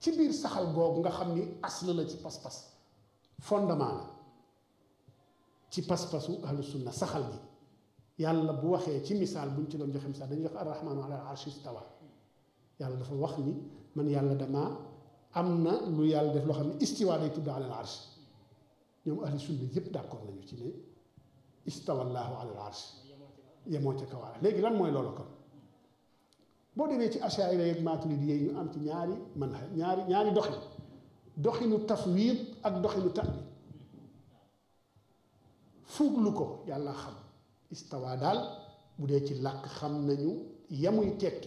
ci biir saxal googu nga xam ni asl la ci pas-pas fondement la ci pas-pasu ahlu sunna saxal gi yàlla bu waxee ci misaal buñ ci doon joxe misaal dañuy wax arrahmaanu ala arshi stawa yàlla dafa wax ni man yàlla damaa am na lu yàlla def loo xam ne istiwa day tudd ala al arsh ñoom ahlu sunna yëpp d'accord nañu ci ne istawa allahu ala al arsh yemoo ca kawaara léegi lan mooy loolu kon boo demee ci achaira yeeg maturidi yi ñu am ci ñaari man ñaari ñaari doxin doxinu tafwid ak doxinu ta'wil fuuglu ko yàlla xam istawa daal bu dee ci làkk xam nañu yemuy tekki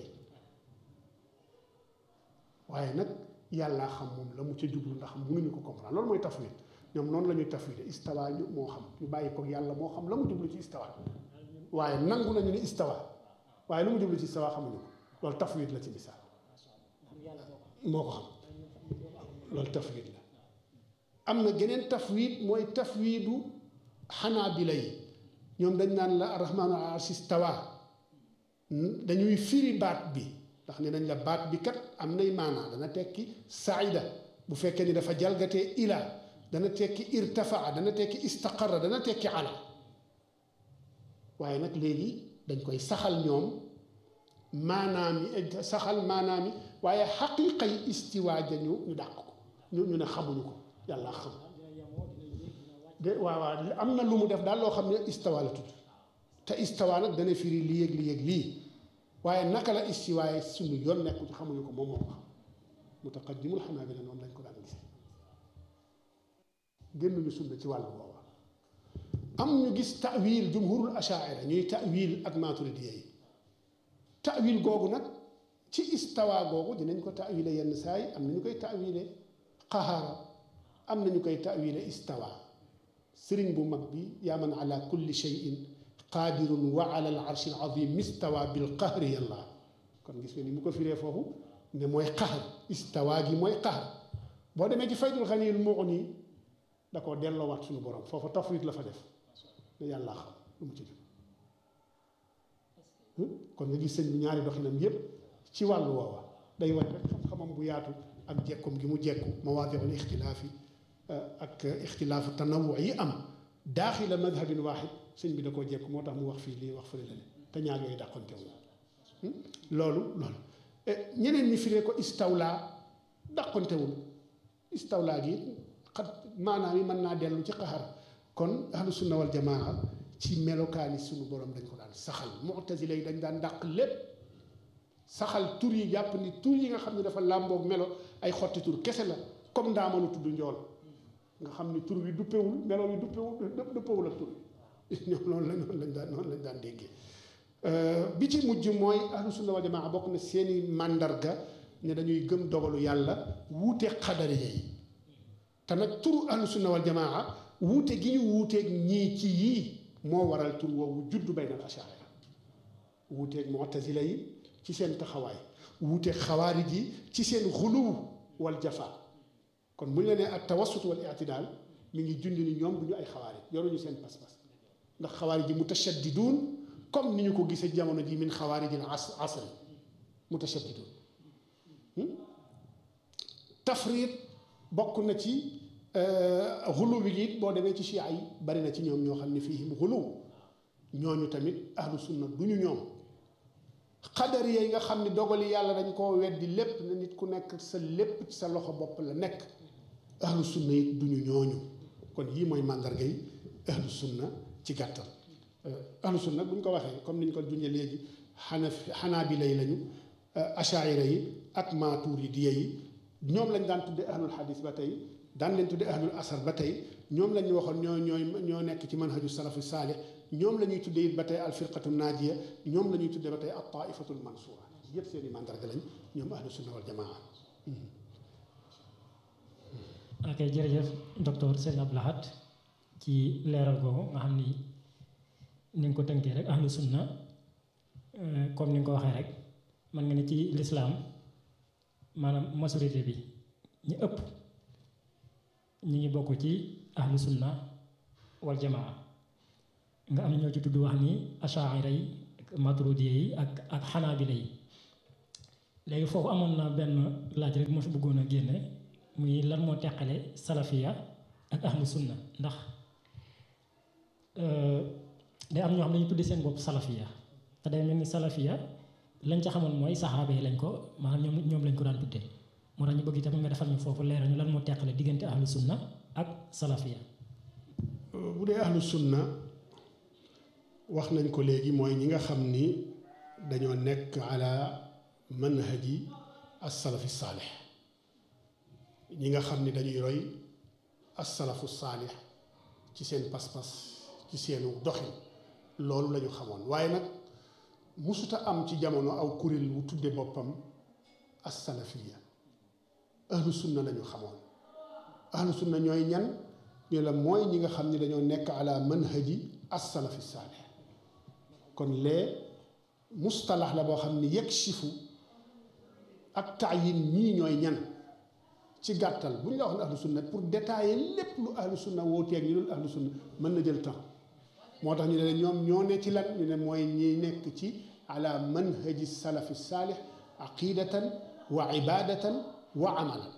waaye nag yàllaa xam moom la mu ca jublu ndax mënuñu ko comprendre loolu mooy tafwid ñoom noonu la ñuy tafwide istawa ñu moo xam ñu bàyyi ko yàlla moo xam la mu jublu ci istawa waaye nangu nañu ni istawa waaye lu mu jublu ci istawa xamuñu ko loolu tafwid la ci misaal moo ko xam loolu tafwid la am na geneen tafwid mooy tafwidu xanaabila yi ñoom dañ naan la arrahmaanu ala arshi stawa dañuy firi baat bi ndax ne nañ la baat bi kat am nay maanaa dana tekki saida bu fekkee ni dafa jalgatee ila dana tekki irtafaa dana tekki istaqarra dana tekki ala waaye nag léegi dañ koy saxal ñoom maanaam yi saxal maanaam yi waaye xaqiiqa yi istiwaa ja ñu ñu dàq ko ñu ñu ne xamuñu ko yàlla xam de waaw waaw am na lu mu def daal loo xam ne istawa la tudd te istawa nag dana firi lii yëg lii yëg lii waaye naka la istiwaaye suñu yoon nekku ci xamuñu ko moom moo ko xam mutaqaddimul xanaabila noonu lañ ko daan gis génnuñu sunna ci wàllu booba am ñu gis ta'wil jumhurul ashaira ñuy ta'wil ak maturidiya yi ta'wil googu nag ci istawa googu dinañ ko ta'wile yenn saa yi am na ñu koy ta'wile qahaara am na ñu koy ta'wile istawa sëriñ bu mag bi yaa man ala kulli shay'in qaadirun wa ala al arshi al azim istawa bil qahri yàlla kon gis nga ni mu ko firee foofu ne mooy qahr istawa gi mooy qahr boo demee ci faydul xaniyul mughni da koo delloowaat suñu borom foofu tafwid la fa def ne yàlla xam lu mu ci def kon nga gis sëñ bi ñaari doxinam yépp ci wàllu woowa day wane rek xam-xamam bu yaatu ak jekkum gi mu jekku mawaadiul ixtilaafi ak ixtilaafu tanawu yi am daaxila madhabin waaxid sëñ bi da koo jekku moo tax mu wax fii lii wax fële la te ñaar yooyu dàqonte wu loolu loolu ñeneen ñi firee ko istawla dàqontewul istawla gi xat maanaam yi mën naa dellu ci qaxar kon ahlu sunna wal jamaa ci melokaani suñu borom dañ ko daan saxal mu'tazila yi dañ daan dàq lépp saxal tur yi jàpp ni tur yi nga xam ne dafa làmboog melo ay xotti tur kese la comme ndaamalu tudd njool nga xam ni tur wi duppewul melo wi duppewul duppewul ak tur wi ñoom loolu la noonu lañ daan noonu lañ daan déggee bi ci mujj mooy ahlu sunna wal jamaa bokk na seeni màndarga ne dañuy gëm dogalu yàlla wuute xadariya yi te nag turu ahlu sunna wal jamaa wuute gi ñu wuuteeg ñii ci yii moo waral tur woowu juddu baynal ashaira wuuteeg mu'tazila yi ci seen taxawaay wuuteeg xawaarij yi ci seen xuluw wal jafa kon bu ñu la nee ak tawassut wal i'tidaal mi ngi jundi ni ñoom du ñu ay xawaarij yoruñu seen pas-pas ndax xawaarij yi mutashaddiduun comme ni ñu ko gisee jamono ji min xawaarijil asri mutashaddiduun tafriit bokk na ci xulu wi it boo demee ci chia yi bari na ci ñoom ñoo xam ne fiihim xulu ñooñu tamit ahlu sunna du ñu ñoom xadari yi nga xam ne dogali yàlla dañ koo weddi lépp na nit ku nekk sa lépp ci sa loxo bopp la nekk ahlu sunna it du ñu ñooñu kon yii mooy màndarga yi ahlu sunna ci gàttal ahlu sunna bu ñu ko waxee comme ni ñu ko junjee léegi xana xanaabila yi lañu achaira yi ak maaturidiya yi ñoom lañ daan tudde ahlul xadis ba tey daan leen tudde ahlul asar ba tey ñoom lañ waxoon ñoo ñooy ñoo nekk ci manhaju salafu saalih ñoom la ñuy tudde it ba tey alfirqatu naajiya ñoom la ñuy tudde ba tey al taifatul mansura yëpp seen i mandarga lañ ñoom ahlu sunna wal jamaa ok jërëjëf docteur Serigne Abdou Lahad ci leeral googu nga xam ni ni nga ko tënkee rek ahlu sunna comme ni nga ko waxee rek mën nga ne ci lislaam maanaam majorité bi ñu ëpp ñi ngi bokk ci ahlu sunna wal jamaa nga am ñoo ci tudd wax ni achaira yi ak maturidiya yi ak ak xanaabila yi léegi foofu amoon na benn laaj rek moo fi bëggoon a génne muy lan moo teqale salafiya ak ahlu sunna ndax day am ñoo xam ne dañu tudde seen bopp salafiya te day mel ni salafiya lañ ca xamoon mooy saxaaba yi lañ ko maanaam ñoom ñoom lañ ko daan tudde moo tax ñu bëgg itam nga defal ñu foofu leeral ñu lan moo teqale diggante ahlu sunna ak salafiya bu dee ahlu sunna wax nañ ko léegi mooy ñi nga xam ni dañoo nekk ala manhaji as-salafi saalix ñi nga xam ni dañuy roy as-salafu saalix ci seen pas-pas ci seenu doxin loolu lañu xamoon waaye nag musuta am ci jamono aw kuréel wu tudde boppam as-salafiya ahlu sunna lañu xamoon ahlu sunna ñooy ñan ñu la mooy ñi nga xam ni dañoo nekk ala manhaji as-salafi saalix kon lee mustalax la boo xam ni yakshifu ak taayin ñii ñooy ñan ci gàttal bu ñu la wax ne ahlu sunna pour détailler lépp lu ahlu sunna wooteeg ñu dul ahlu sunna mën na jël temps moo tax ñu ne ñoom ñoo ne ci lan ñu ne mooy ñi nekk ci ala manhaji salafi saalix aqidatan wa ibadatan wa amalan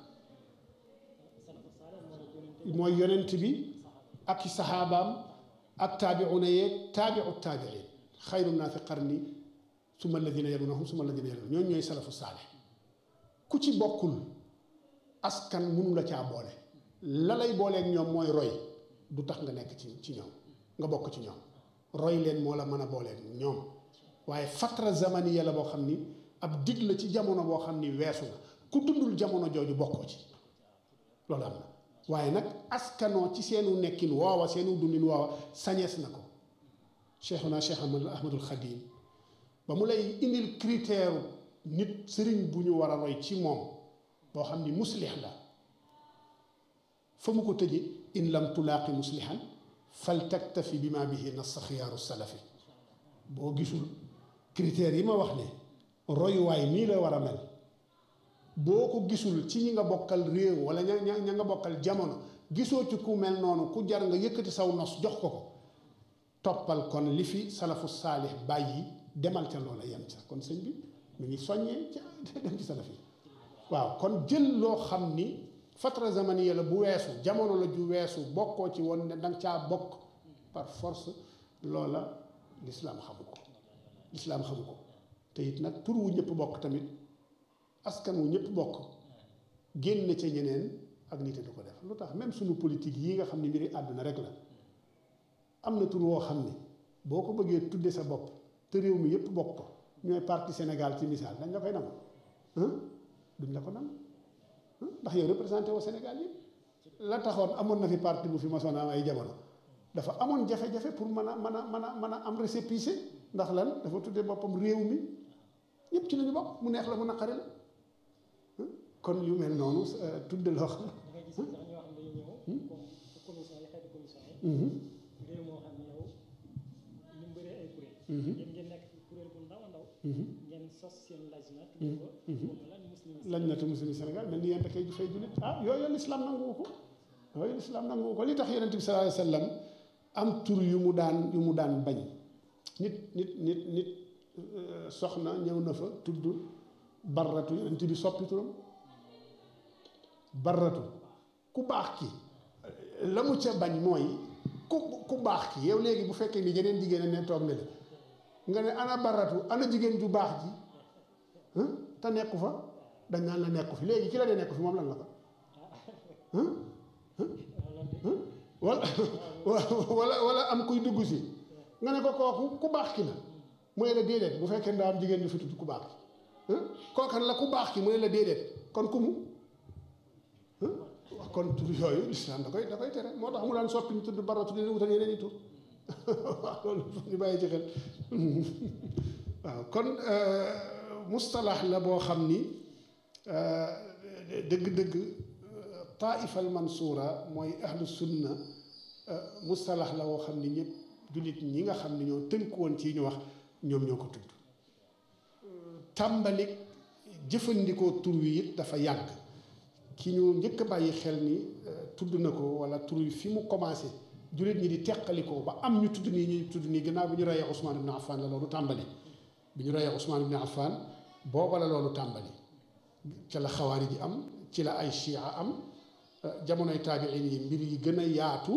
mooy yonent bi ak i saxaabaam ak taabiuna yeeg taabiu taabiin xayru naasi qarni summa alladina yalunahum summa alladina yalunahum ñooñu ñooy salafu saalix ku ci bokkul askan mënu la caa boole la lay booleeg ñoom mooy roy du tax nga nekk ci ci ñoom nga bokk ci ñoom roy leen moo la mën a booleeg ñoom waaye fatra zamaniya la boo xam ni ab dig la ci jamono boo xam ni weesu na ku dundul jamono jooju bokkoo ci loolu am na waaye nag askanoo ci seenu nekkin woowa seenu dundin woowa sañees na ko cheikhuna cheikh ahmadul xadim ba mu lay indil critère nit sëriñ bu ñu war a roy ci moom boo xam ni muslix la fa mu ko tëje in lam tulaaqi muslihan fal taktafi bi ma bihi nassa xiyaaru salafi boo gisul critères yi ma wax ne royuwaay nii la war a mel boo ko gisul ci ñi nga bokkal réew wala ña ña nga bokkal jamono gisoo ci ku mel noonu ku jar nga yëkkati saw nos jox ko ko toppal kon li fi salafu saalix bàyyi demal ca loola yem ca kon sëñ bi mu ngi soññee ca dem ci salaf yi waaw kon jël loo xam ni fatra zamaniya la bu weesu jamono la ju weesu bokkoo ci woon ne danga caa bokk par force loola lislaam xamu ko lislaam xamu ko te it nag tur wu ñëpp bokk tamit askan wu ñëpp bokk génn ca ñeneen ak nit du ko def lu tax même suñu politique yi nga xam ne mbiri àdduna rek la am na tur woo xam ni boo ko bëggee tudde sa bopp te réew mi yëpp bokk ko ñooy parti Sénégal ci misaal dañ la koy nangu duñ la ko nangu ndax yow représenté au Sénégal yëpp la taxoon amoon na fi parti bu fi masoon am ay jamono dafa amoon jafe-jafe pour mën a mën a mën a mën a am récépissé ndax lan dafa tudde boppam réew mi ñëpp ci lañu bokk mu neex la mu naqari la kon yu mel noonu tudde loo xam réew moo xam ne yow ñu bëree ay kuréel yéen ngeen nekk kuréel bu ndaw a ndaw ngeen sos seen lajna tudde ko lan muslim lañ natu muslim Sénégal mel ni yéen da koy fay jullit ah yooyu lislaam nanguwu ko yooyu lislaam nanguwu ko li tax yonent bi sallallahu alayhi wa sallam am tur yu mu daan yu mu daan bañ nit nit nit nit soxna ñëw na fa tudd barratu yonent bi soppi turam barratu ku baax ki la mu ca bañ mooy ku ku baax ki yow léegi bu fekkee ni jeneen jigéen ne toog ne la nga ne ana barratu ana jigéen ju baax ji te nekku fa dañ naan la nekku fi léegi ki la dee nekku fi moom lan la ko wala wala wala am kuy dugg si nga ne ko kooku ku baax ki la mooy la déedéet bu fekkee ndaa am jigéen ñu fi tudd ku baax ki kookan la ku baax ki mooy la déedéet kon ku mu kon tur yooyu lislaam da koy da koy tere moo tax mu daan soppi ñu tudd baratu di wutal yeneen i tur waaw loolu ñu bàyyi ci xel waaw kon mustalax la boo xam ni dëgg-dëgg taifa al mansuura mooy ahlu sunna mustalax la woo xam ni ñëpp jullit ñi nga xam ne ñoo tënk woon ci ñu wax ñoom ñoo ko tudd tàmbalik jëfandikoo tur wi it dafa yàgg ki ñu njëkk a bàyyi xel ni tudd na ko wala tur wi fi mu commencé jullit ñi di teqalikoo ba am ñu tudd nii ñu tudd nii gannaaw bi ñu reyee Ousmane ibn Affan la loolu tàmbali bi ñu reyee Ousmane ibn Affan booba la loolu tàmbali ca la xawaari ji am ci la ay chia am jamonoy taabiin yi mbir yi gën a yaatu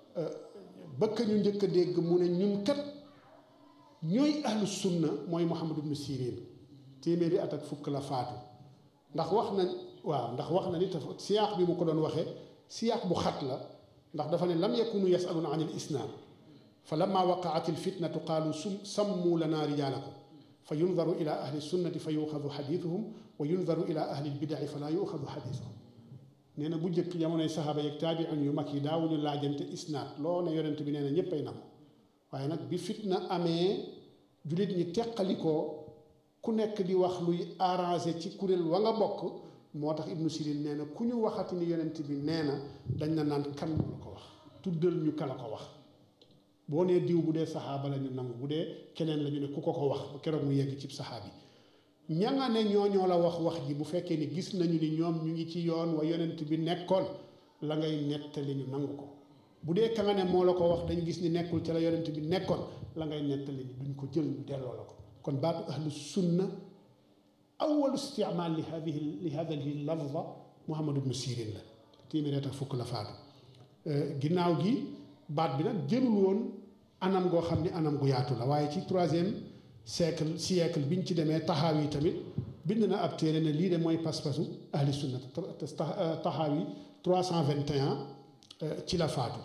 bëkk ñu njëkk a dégg mu ne ñun kat ñooy ahlu sunna mooy Muhammad ibnu Sirin téeméeri at ak fukk la faatu ndax wax na waaw ndax wax na ni te siyaax bi mu ko doon waxee siyaax bu xat la ndax dafa ne lam yakunu yasaluna an il isnaad fa lamma waqaat il fitnatu qaalu sum sammu lana rijaalakum fa yundaru ila ahli sunnati fa yuxadu xadiisuhum wa yundaru ila ahli lbidaci fa laa yuxadu xadiisuhum nee na bu njëkk jamonoy saxaaba yeeg taabiin yu mag yi daawuñu laajante isnaad loo ne yonent bi nee na ñépp ay nangu waaye nag bi fitna amee jullit ñi teqalikoo ku nekk di wax luy arrangé ci kuréel wa nga bokk moo tax ibnu sirin nee na ku ñu waxati ni yonent bi nee na dañ na naan kan moo la ko wax tuddal ñu kala ko wax boo nee diw bu dee saxaaba la ñu nangu bu dee keneen la ñu ne ku ko ko wax ba keroog mu yegg ci saxaabi ña nga ne ñoo ñoo la wax wax ji bu fekkee ni gis nañu ni ñoom ñu ngi ci yoon wa yonent bi nekkoon la ngay nettali ñu nangu ko bu dee ka nga ne moo la ko wax dañ gis ni nekkul ca la yonent bi nekkoon la ngay nettali ñu duñ ko jël ñu delloo la ko kon baatu ahlu sunna awalu istimaal li hadihi li hadihi lafza Muhammad ibnu Sirin la téeméer ak fukk la faatu ginnaaw gi baat bi nag jëlul woon anam goo xam ni anam gu yaatu la waaye ci troisième siècle siècle biñ ci demee taxaaw yi tamit bind na ab téere ne lii de mooy pas-pasu ahli sunna taxaaw yi 321 ci la faatu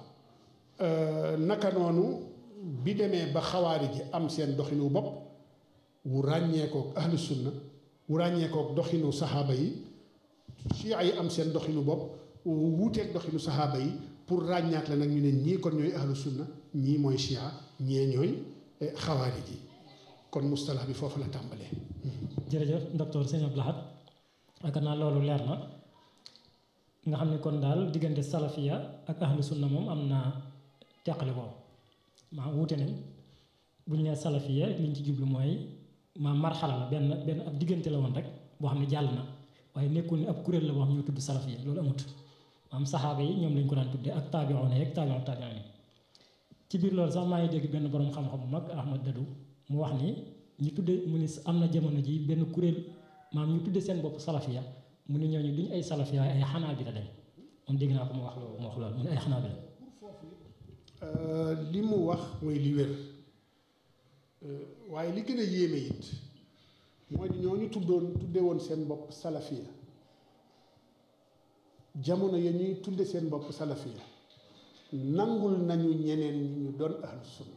naka noonu bi demee ba xawaari ji am seen doxinu bopp wu ràññeekook ahli sunna wu ràññeekook doxinu saxaaba yi chia yi am seen doxinu bopp wuuteeg doxinu saxaaba yi pour ràññaat la nag ñu ne ñii kon ñooy ahlu sunna ñii mooy chia ñee ñooy xawaari ji kon mustalax bi foofu la tàmbalee. jërëjëf docteur Sëñ Abdou Lahad yaakaar naa loolu leer na nga xam ne kon daal diggante salafiya ak ahlu sunna moom am na teqali ko maa wuute nañ bu ñu nee salafiya liñ ci jublu mooy maa marxala la benn benn ab diggante la woon rek boo xam ne jàll na waaye nekkul ni ab kuréel la boo xam ñoo tudd salafiya loolu amut maam saxaaba yi ñoom lañ ko daan tuddee ak taabi'oon yeeg taabi'oon taabi'oon yi ci biir loolu sax maa ngi dégg benn borom xam-xam bu mag Ahmad Dadou mu wax ni ñu tudde mu ni am na jamono ji benn kuréel maam ñu tudde seen bopp salafiya mu ne ñooñu duñ ay salafiya ay xanaa bi la dañ moom dégg naa ko mu wax loolu mu wax loolu mu ne ay xanaa bi la li mu wax mooy li wér waaye li gën a yéeme it mooy ñooñu tuddoon tudde woon seen bopp salafiya jamono ya ñuy tudde seen bopp salafiya nangul nañu ñeneen ñi ñu doon ahlu sunna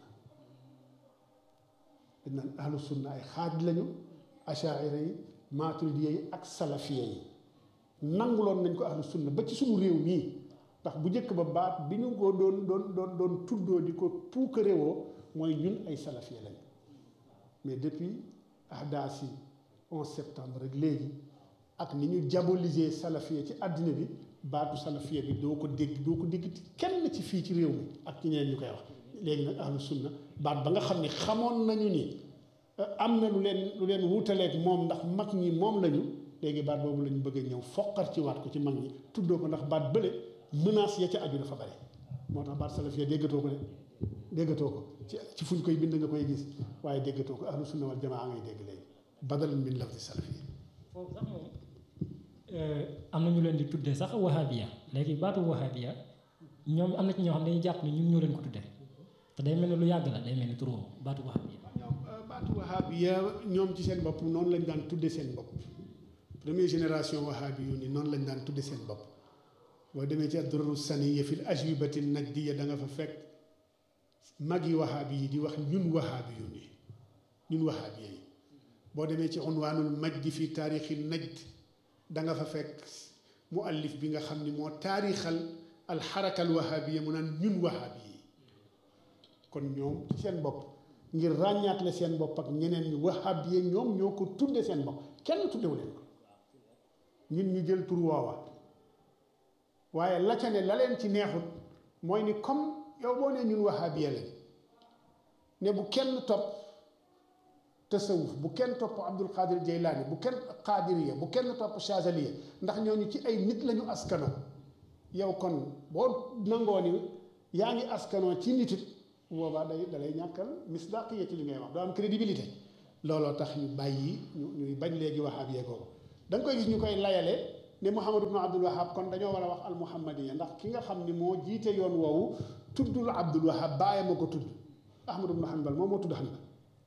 dañ naan ahlu sunna ay xaaj lañu achaira yi maaturidiya yi ak salafiya yi nanguloon nañ ko ahlu sunna ba ci suñu réew mii ndax bu njëkk ba baat bi ñu ko doon doon doon doon tuddoo di ko puukarewoo mooy ñun ay salafiya lañu mais depuis ahdaas yi 11 septembre rek léegi ak ni ñu diaboliser salafiya ci àddina bi baatu salafiya bi doo ko dégg doo ko dégg kenn ci fii ci réew mi ak ci ñeneen ñu koy wax léegi nag ahlu sunna baat ba nga xam ne xamoon nañu ni am na lu leen lu leen wutaleeg moom ndax mag ñi moom lañu léegi baat boobu lañu bëgg a ñëw foqar ci waat ko ci mag ñi tuddoo ko ndax baat bële menace ya ca aju dafa bare moo tax baat salafiya déggatoo ko de déggatoo ko ci ci fuñ koy bind nga koy gis waaye déggatoo ko ahlu sunna wal jamaa ngay dégg léegi badalan min lafdi salafiya foofu sax moom am na ñu leen di tuddee sax wahabiya léegi baatu wahabiya ñoom am na ci ñoo xam ne dañuy jàpp ne ñun ñoo leen ko tuddee te day mel ni lu yàgg la day mel ni turu baatu wahabiya baatu wahabiya ñoom ci seen bopp noonu lañ daan tudde seen bopp première génération wahabi yu ni noonu lañ daan tudde seen bopp boo demee ci ad-durru saniya fil ajwibati najdiya da nga fa fekk mag yi wahabi yi di wax ñun wahabi yu ni ñun wahabiya yi boo demee ci unwaanul majdi fi taarixi najd da nga fa fekk muallif bi nga xam ni moo taarixal alxaraka alwahabiya mu naan ñun wahabi yi kon ñoom ci seen bopp ngir ràññaatle seen bopp ak ñeneen ñi wahabiya ñoom ñoo ko tudde seen bopp kenn tuddewu leen ko ñun ñu jël tur woowa waaye la ca ne la leen ci neexut mooy ni comme yow boo nee ñun wahabiya lañ ne bu kenn topp tasawuf bu kenn topp abdul qadir jaylaani bu kenn qadiriya bu kenn topp chazaliya ndax ñooñu ci ay nit lañu askano yow kon boo nangoo ni yaa ngi askanoo ci nit it boobaa day dalay ñàkkal misdaqiya ci li ngay wax doo am crédibilité looloo tax ñu bàyyi ñu ñuy bañ léegi wahabiya googu da nga koy gis ñu koy layale ne Muhammad ibnu Abdul Wahab kon dañoo war a wax al muhammadiya ndax ki nga xam ni moo jiite yoon woowu tuddul Abdul Wahab bàyyi ma ko tudd Ahmad ibnu Hanbal moom moo tudd Hanbal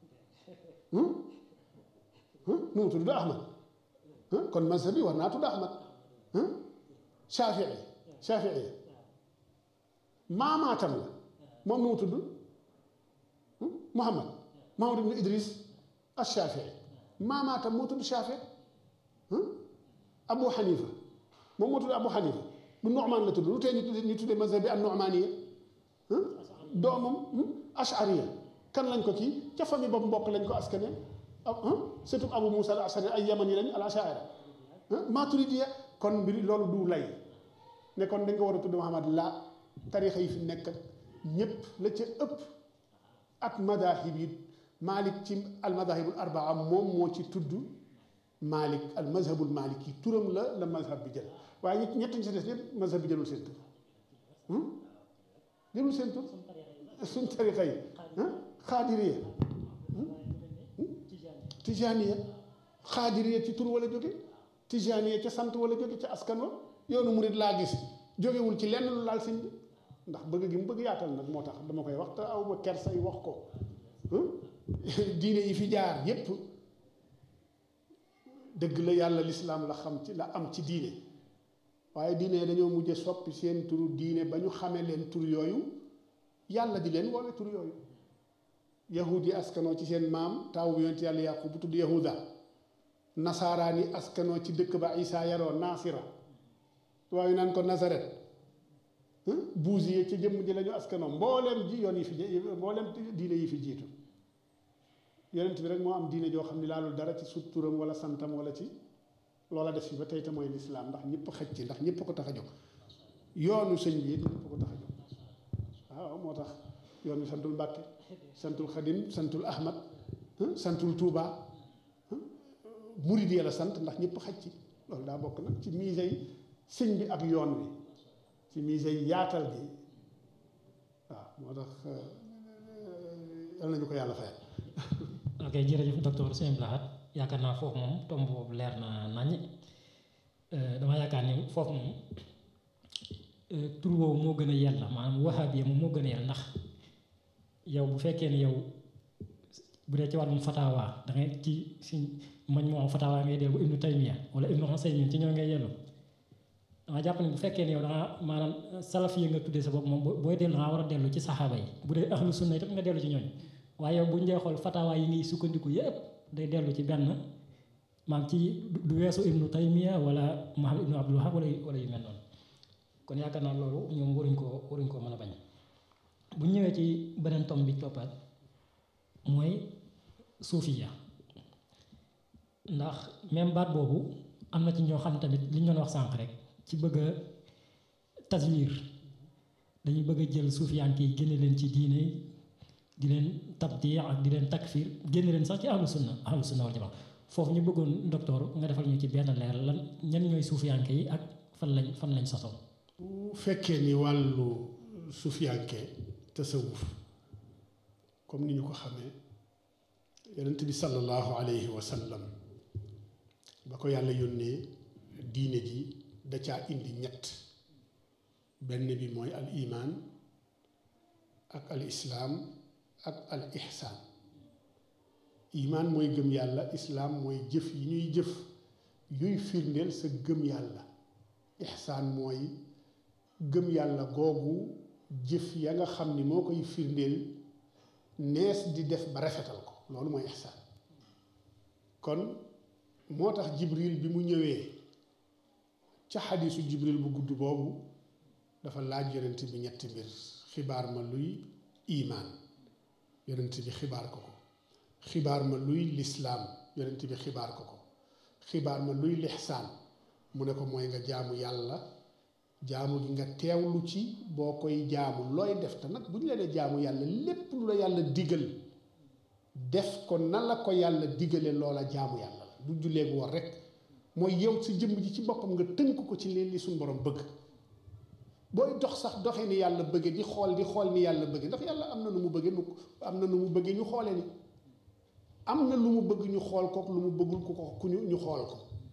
nu mu tudd Ahmad kon mazhab bi war naa tudd Ahmad Shafii Shafii maamaatam la moom nu mu tudd Muhammad Muhammad ibnu Idris ash-Shafii maamaatam moo tudd Shafii Abu Hanifa moom moo tudd Abu Hanifa du Nu'man la tudd lu tee ñu tuddee ñu tuddee mazhab bi an-Nu'maniya doomam ashariya kan lañ ko kii ca famille boobu mbokk lañ ko askane surtout Abu Musa al-Ashari ay yaman yi lañ al-Ash'ari Maturidiya kon mbir loolu du lay ne kon dañ ko war a tudd Muhammad la tarixa yi fi nekk ñépp la ca ëpp ak madahib yi Malik ci al-madahibul arbaa moom moo ci tudd Malik al-mazhabul Malik yi turam la la mazhab bi jël waaye ñett ñett ñi si des ñëpp mazhab bi jëlul seen tur jëlul seen tur suñ tarixa yi xaadiriya tijaniya xaadiriya ci tur wala jóge tijaniya ca sant wala jóge ca askan wa yoonu murid laa gis jógewul ci lenn lu laal sëñ bi ndax bëgg gi mu bëgg yaatal nag moo tax dama koy wax te aw ma kersa yi wax ko diine yi fi jaar yépp dëgg la yàlla lislaam la xam ci la am ci diine waaye diine dañoo mujje soppi seen turu diine ba ñu xamee leen tur yooyu yàlla di leen woowe tur yooyu yahud yi askanoo ci seen maam taawu bi yonent yàlla yàqu bu tudd yahuda nasaaraan yi askanoo ci dëkk ba isaa yaroo naasira waaye naan ko nazaret buusi yi ci jëmm ji la ñu askanoo mbooleem ji yoon yi fi mbooleem diine yi fi jiitu yonent bi rek moo am diine joo xam ne laalul dara ci sut turam wala santam wala ci loola def fi ba tey te mooy lislaam ndax ñëpp xëj ci ndax ñëpp ko tax a jóg yoonu sëñ bi it ñëpp ko tax a jóg waaw moo tax yoon wi santul Mbàkke santul Xadim santul Ahmad santul Touba murid yi la sant ndax ñëpp xaj ci loolu daa bokk nag ci mise yi sëñ bi ak yoon wi ci mise yi yaatal gi waaw moo tax yal nañu ko yàlla fayal. ok jërëjëf docteur Sëñ Lahad yaakaar naa foofu moom tomb boobu leer na nañ dama yaakaar ni foofu moom tur woowu moo gën a yella maanaam wahabiya moom moo gën a yell ndax yow bu fekkee ne yow bu dee ci wàllum fatawa da ngay ci si mañ moo fatawa ngay dellu ibnu taymiya wala ibnu xusaymin ci ñoo ngay yellu dama jàpp ne bu fekkee ne yow da nga maanaam salaf yi nga tuddee sa bopp moom booy dellu da nga war a dellu ci saxaaba yi bu dee ahlu sunna itam nga dellu ci ñooñ waaye yow bu ñu dee xool fatawa yi ngay sukkandiku yépp day dellu ci benn maam ci du weesu ibnu taymiya wala muhammad ibnu abdul wahab wala wala yu mel noonu kon yaakaar naa loolu ñoom waruñ koo waruñ koo mën a bañ bu ñëwee ci beneen tom bi toppaat mooy suufiya ndax même baat boobu am na ci ñoo xam tamit li ñu doon wax sànq rek ci bëgg a taswir dañuy bëgg a jël suufiyanke yi génne leen ci diine di leen tabdi ak di leen takfir génne leen sax ci ahlu sunna ahlu sunna wal jamaa foofu ñu bëggoon docteur nga defal ñu ci benn leer lan ñan ñooy suufiyanke yi ak fan lañ fan lañ sosoo bu fekkee ni wàllu suufiyanke tasawuf comme ni ñu ko xamee yonent bi sallallahu alayhi wa sallam ba ko yàlla yónnee diine ji da caa indi ñett benn bi mooy al iman ak al islaam ak al ihsaan iman mooy gëm yàlla islaam mooy jëf yi ñuy jëf yuy firndeel sa gëm yàlla ihsaan mooy gëm yàlla googu jëf ya nga xam ni moo koy firndeel nees di def ba rafetal ko loolu mooy ihsaan kon moo tax jibril bi mu ñëwee ca xadiisu jibril bu gudd boobu dafa laaj yonent bi ñetti mbir xibaar ma luy imaan yonent bi xibaar ko ko xibaar ma luy lislaam yonent bi xibaar ko ko xibaar ma luy lixsaan mu ne ko mooy nga jaamu yàlla jaamu gi nga teewlu ci boo koy jaamu looy def te nag bu ñu leen jaamu yàlla lépp lu la yàlla digal def ko na la ko yàlla digale loola jaamu yàlla la du jullee gu war rek mooy yow si jëmm ji ci boppam nga tënk ko ci leen li suñu borom bëgg booy dox sax doxee ni yàlla bëgge di xool di xool ni yàlla bëgge ndax yàlla am na nu mu bëgge nu am na nu mu bëgge ñu xoole ni am na lu mu bëgg ñu xool ko lu mu bëggul ku ko ku ñu ñu xool ko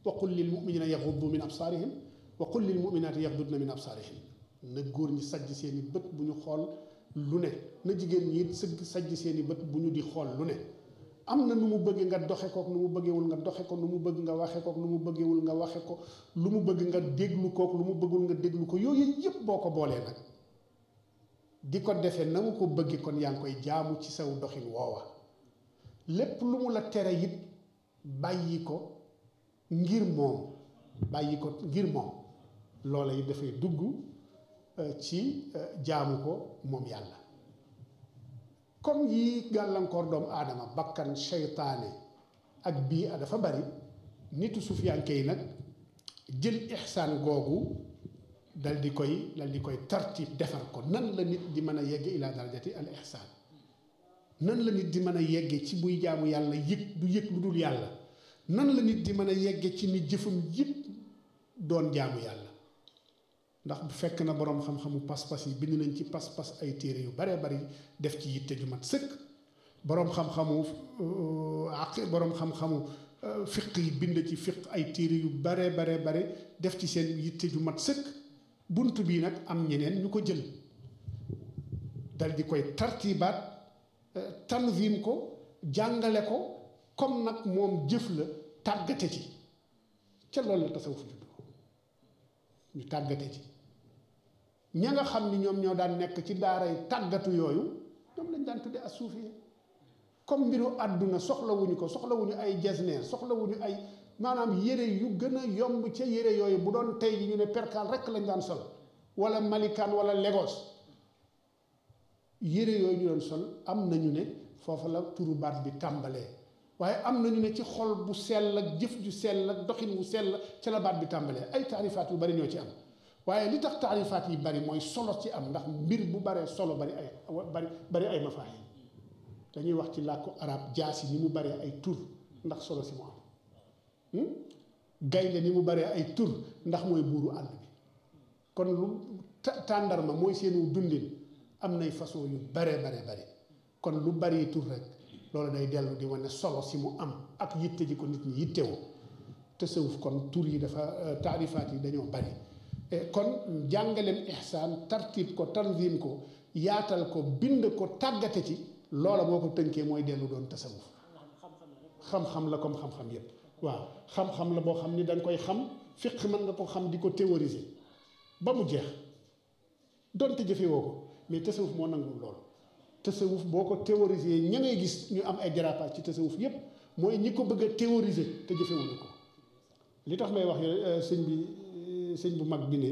wa qul lil muminina yaxuddu min absaarihim wa qul lil muminaati yaxdudna min absaarihim na góor ñi sajj seeni bët bu ñu xool lu ne na jigéen ñi sëgg sajj seeni bët bu ñu di xool lu ne am na nu mu bëgg nga doxe kook nu mu bëggewul nga doxe ko nu mu bëgg nga waxe kook nu mu bëggewul nga waxe ko lu mu bëgg nga déglu kook lu mu bëggul nga déglu ko yooyu yëpp boo ko boolee nag di ko defee na mu ko bëgge kon yaa ngi koy jaamu ci saw doxin woowa lépp lu mu la tere it bàyyi ko ngir moom bàyyi ko ngir moom loola yi dafay dugg ci jaamu ko moom yàlla comme yi gàllankoor doomu aadama bakkan seytaane ak bii a dafa bari nitu sufiyanke yi nag jël ixsaan googu dal di koy dal di koy tartib defar ko nan la nit di mën a yegge ila darajati al ixsaan nan la nit di mën a yegge ci buy jaamu yàlla yëg du yëg lu dul yàlla nan la nit di mën a yegge ci ni jëfam yëpp doon jaamu yàlla ndax bu fekk na boroom xam-xamu pas-pas yi bind nañ ci pas-pas ay téere yu baree bari def ci yitte ju mat sëkk boroom xam-xamu aq boroom xam-xamu fiq yi bind ci fiq ay téere yu baree baree bare def ci seen yitte ju mat sëkk bunt bii nag am ñeneen ñu ko jël dal di koy tartibaat tanzim ko jàngale ko comme nag moom jëf la tàggate ci ca loolu la tasawuf juddoo ñu tàggate ci ña nga xam ni ñoom ñoo daan nekk ci daaray tàggatu yooyu ñoom lañ daan tudde as-suufiya comme mbiru àdduna soxlawuñu ko soxlawuñu ay jesneer soxlawuñu ay maanaam yére yu gën a yomb ca yére yooyu bu doon tey ji ñu ne perkaal rekk lañ daan sol wala malikaan wala Lagos yére yooyu ñu doon sol am nañu ne foofa la turu baat bi tàmbalee waaye am nañu ne ci xol bu sell ak jëf ju sell ak doxin wu sell ca la baat bi tàmbalee ay taarifaat yu bari ñoo ci am waaye li tax taarifaat yi bari mooy solo ci am ndax mbir bu baree solo bari ay bari bari ay mafaahim dañuy wax ci làkku arab jaasi ni mu baree ay tur ndax solo si mu am gaynde ni mu baree ay tur ndax mooy buuru àll bi kon lu tàndarma mooy seenu dundin am nay façon yu baree baree bari kon lu bari tur rek loolu day dellu di wane solo si mu am ak yitte ji ko nit ñi yittewoo tasawuf kon tur yi dafa taarifaat yi dañoo bari kon jàngaleem ihsaan tartib ko tanzim ko yaatal ko bind ko tàggate ci loola boo ko tënkee mooy dellu doon tasawuf xam-xam la comme xam-xam yépp waaw xam-xam la boo xam ni danga koy xam fiq mën nga ko xam di ko théoriser ba mu jeex donte jëfewoo ko mais tasawuf moo nangul loolu tasawuf boo ko théoriser ña ngay gis ñu am ay dérapage ci tasawuf yépp mooy ñi ko bëgg a théoriser te jëfewuñu ko li tax may wax sëñ bi sëñ bu mag bi ne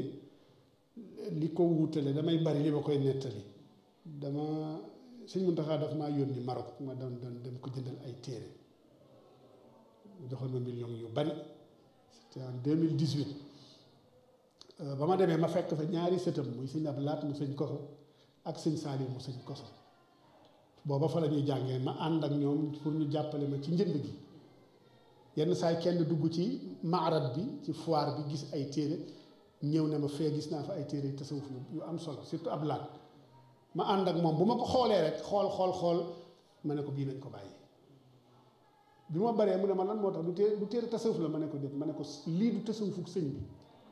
li ko wutale damay bari li ma koy nettali dama sëñ Muntaxa daf maa yónni Maroc ma doon doon dem ko jëndal ay téere joxoon ma million yu bari c'était en 2018 ba ma demee ma fekk fa ñaari sëtam muy sëñ ab laat mu sëñ koso ak sëñ Saliou mu sëñ koso booba fa la ñuy jàngee ma ànd ak ñoom pour ñu jàppale ma ci njënd gi yenn saay kenn dugg ci maarat bi ci foire bi gis ay téere ñëw ne ma fee gis naa fa ay téere yu tasawuf yu am solo surtout ab laat ma ànd ak moom bu ma ko xoolee rek xool xool xool ma ne ko bii nañ ko bàyyi bi ma baree mu ne ma lan moo tax du téere du téere tasawuf la ma ne ko déet ma ne ko lii du tasawufuk sëñ bi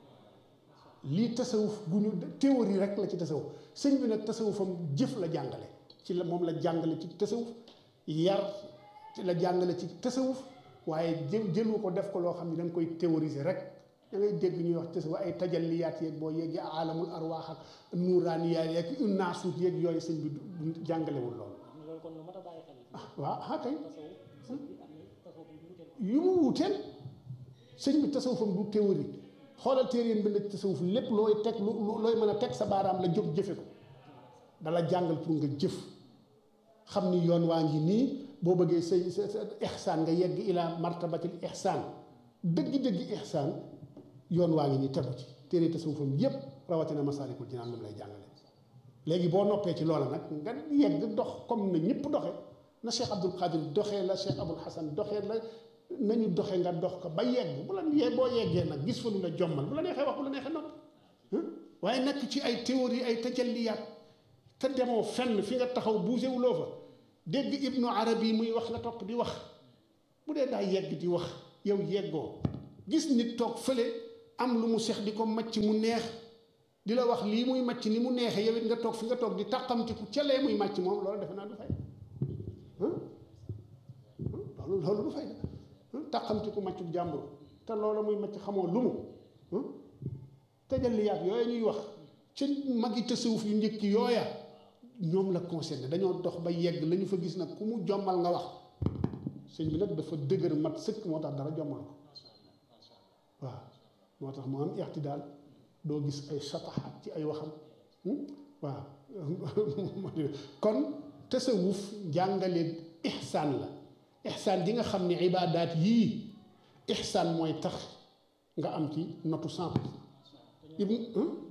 lii tasawuf gu ñu théorie rek la ci tasawuf sëñ bi nag tasawufam jëf la jàngale ci la moom la jàngale ci tasawuf yar ci la jàngale ci tasawuf waaye jël jëlu ko def ko loo xam ne da nga koy théoriser rek da ngay dégg ñuy wax tasawuf ay tajalliyaat yeeg boo yeggee alamul arwaax ak nuuraaniyaat yeeg naasuut yeeg yooyu sëñ bi jàngalewul loolu waaw ah kay yu mu wuteel sëñ bi tasawufam du théorie xoolal téere yéen bind tasawuf lépp looy teg lu looy mën a teg sa baaraam la jóg jëfe ko dala jàngal pour nga jëf xam ni yoon waa ngi nii boo bëggee say sa sa ixsaan nga yegg ila martabatil ixsaan dëgg-dëgg ixsaan yoon waa ngi nii tegu ci téere tasawufam yépp rawatina masaalikul jinaan moom lay jàngale léegi boo noppee ci loola nag nga yegg dox comme na ñëpp doxe na Cheikh Abdul Qadir doxee la Cheikh Abul Hasan doxee la nañu doxe nga dox ko ba yegg bu la yee boo yeggee nag gis fa lu la jommal bu la neexee wax bu la neexee nopp waaye nekk ci ay théorie ay tajalliyaat te demoo fenn fi nga taxaw buusewuloo fa dégg ibnu arabi muy wax nga topp di wax bu dee daa yegg di wax yow yeggoo gis nit toog fële am lu mu sex di ko macc mu neex di la wax lii muy macc ni mu neexee yow it nga toog fi nga toog di tàqamtiku ca lee muy macc moom loolu defe naa du fay loolu loolu du fay tàqamtiku maccu jàmbur te loolu muy macc xamoo lu mu tajalliyaat yooya ñuy wax ca magi tasawuf yu njëkk yooya ñoom la concerné dañoo dox ba yegg la ñu fa gis nag ku mu jommal nga wax sëñ bi nag dafa dëgër mat sëkk moo tax dara jommal ko waaw moo tax mu am ixtidaal doo gis ay sataxaat ci ay waxam waaw kon tasawuf jàngale ixsaan la ixsaan ji nga xam ne ibaadaat yii ixsaan mooy tax nga am ci notu cent pour cent ibn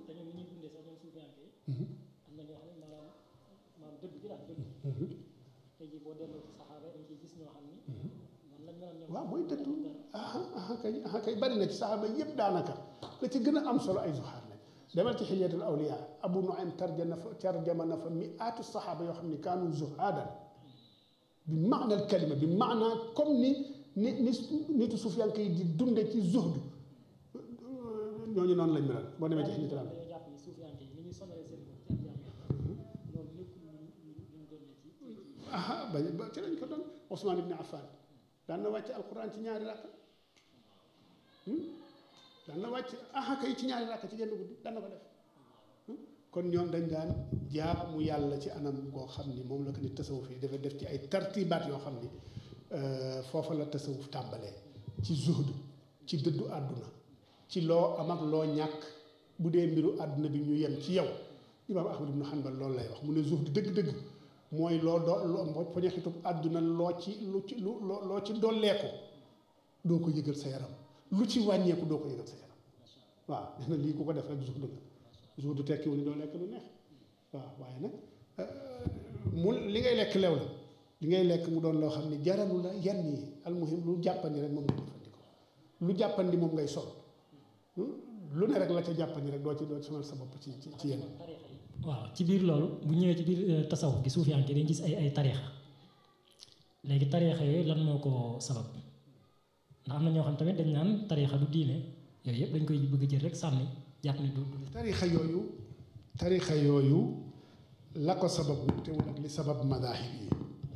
waaw mooy dëddu ah kay ah kay bari na ci saxaaba yépp daanaka la ci gën a am solo ay zuxaar lañ demal ci xilyatul awliya abu nuaym tarjama fa tarjama na fa miaatu saxaaba yoo xam ne kaanu zuhaadan bi maana al kalima bi maana comme ni ni ni nitu sufyaan kay di dunde ci zuhdu ñooñu noonu lañ melal boo demee ci xilyatul awliya aha ba ba ci lañ ko doon Ousmane ibn Affan daan na wàcc alquran ci ñaari rakka daan na wàcc aha kay ci ñaari rakka ci genn guddi daan na ko def kon ñoom dañ daan jaamu yàlla ci anam goo xam ni moom la ko ni tasawuf yi dafa def ci ay tartibaat yoo xam ni foofa la tasawuf tàmbalee ci zuhdu ci dëddu àdduna ci loo am ak loo ñàkk bu dee mbiru àdduna bi ñu yem ci yow imaam Ahmad ibnu Hanbal loolu lay wax mu ne zuhdu dëgg-dëgg mooy loo doo loo poñaxitub àdduna loo ci lu ci lu loo ci dolleeku doo ko yëgal sa yaram lu ci wàññeeku doo ko yëgal sa yaram waaw nee na lii ku ko def rek zuhdu nga zuhdu tekkiwu ni doo lekk lu neex waaw waaye nag mu li ngay lekk lew la li ngay lekk mu doon loo xam ne jaralu la yenn yi almuhim lu jàppandi rek moom ngay jëfandikoo lu jàppandi moom ngay sol lu ne rek la ca jàppandi rek doo ci doo ci sonal sa bopp ci ci ci yenn waaw ci biir loolu bu ñëwee ci biir tasawuf gi suufiyanke dañ gis ay ay tariixa léegi tariixa yooyu lan moo ko sabab ndax am na ñoo xam tamit dañ naan tariixa du diine yooyu yëpp dañ koy bëgg jël rek sànni jàpp ne du tariixa yooyu tariixa yooyu la ko sababu wutewul ak li sabab madahib yi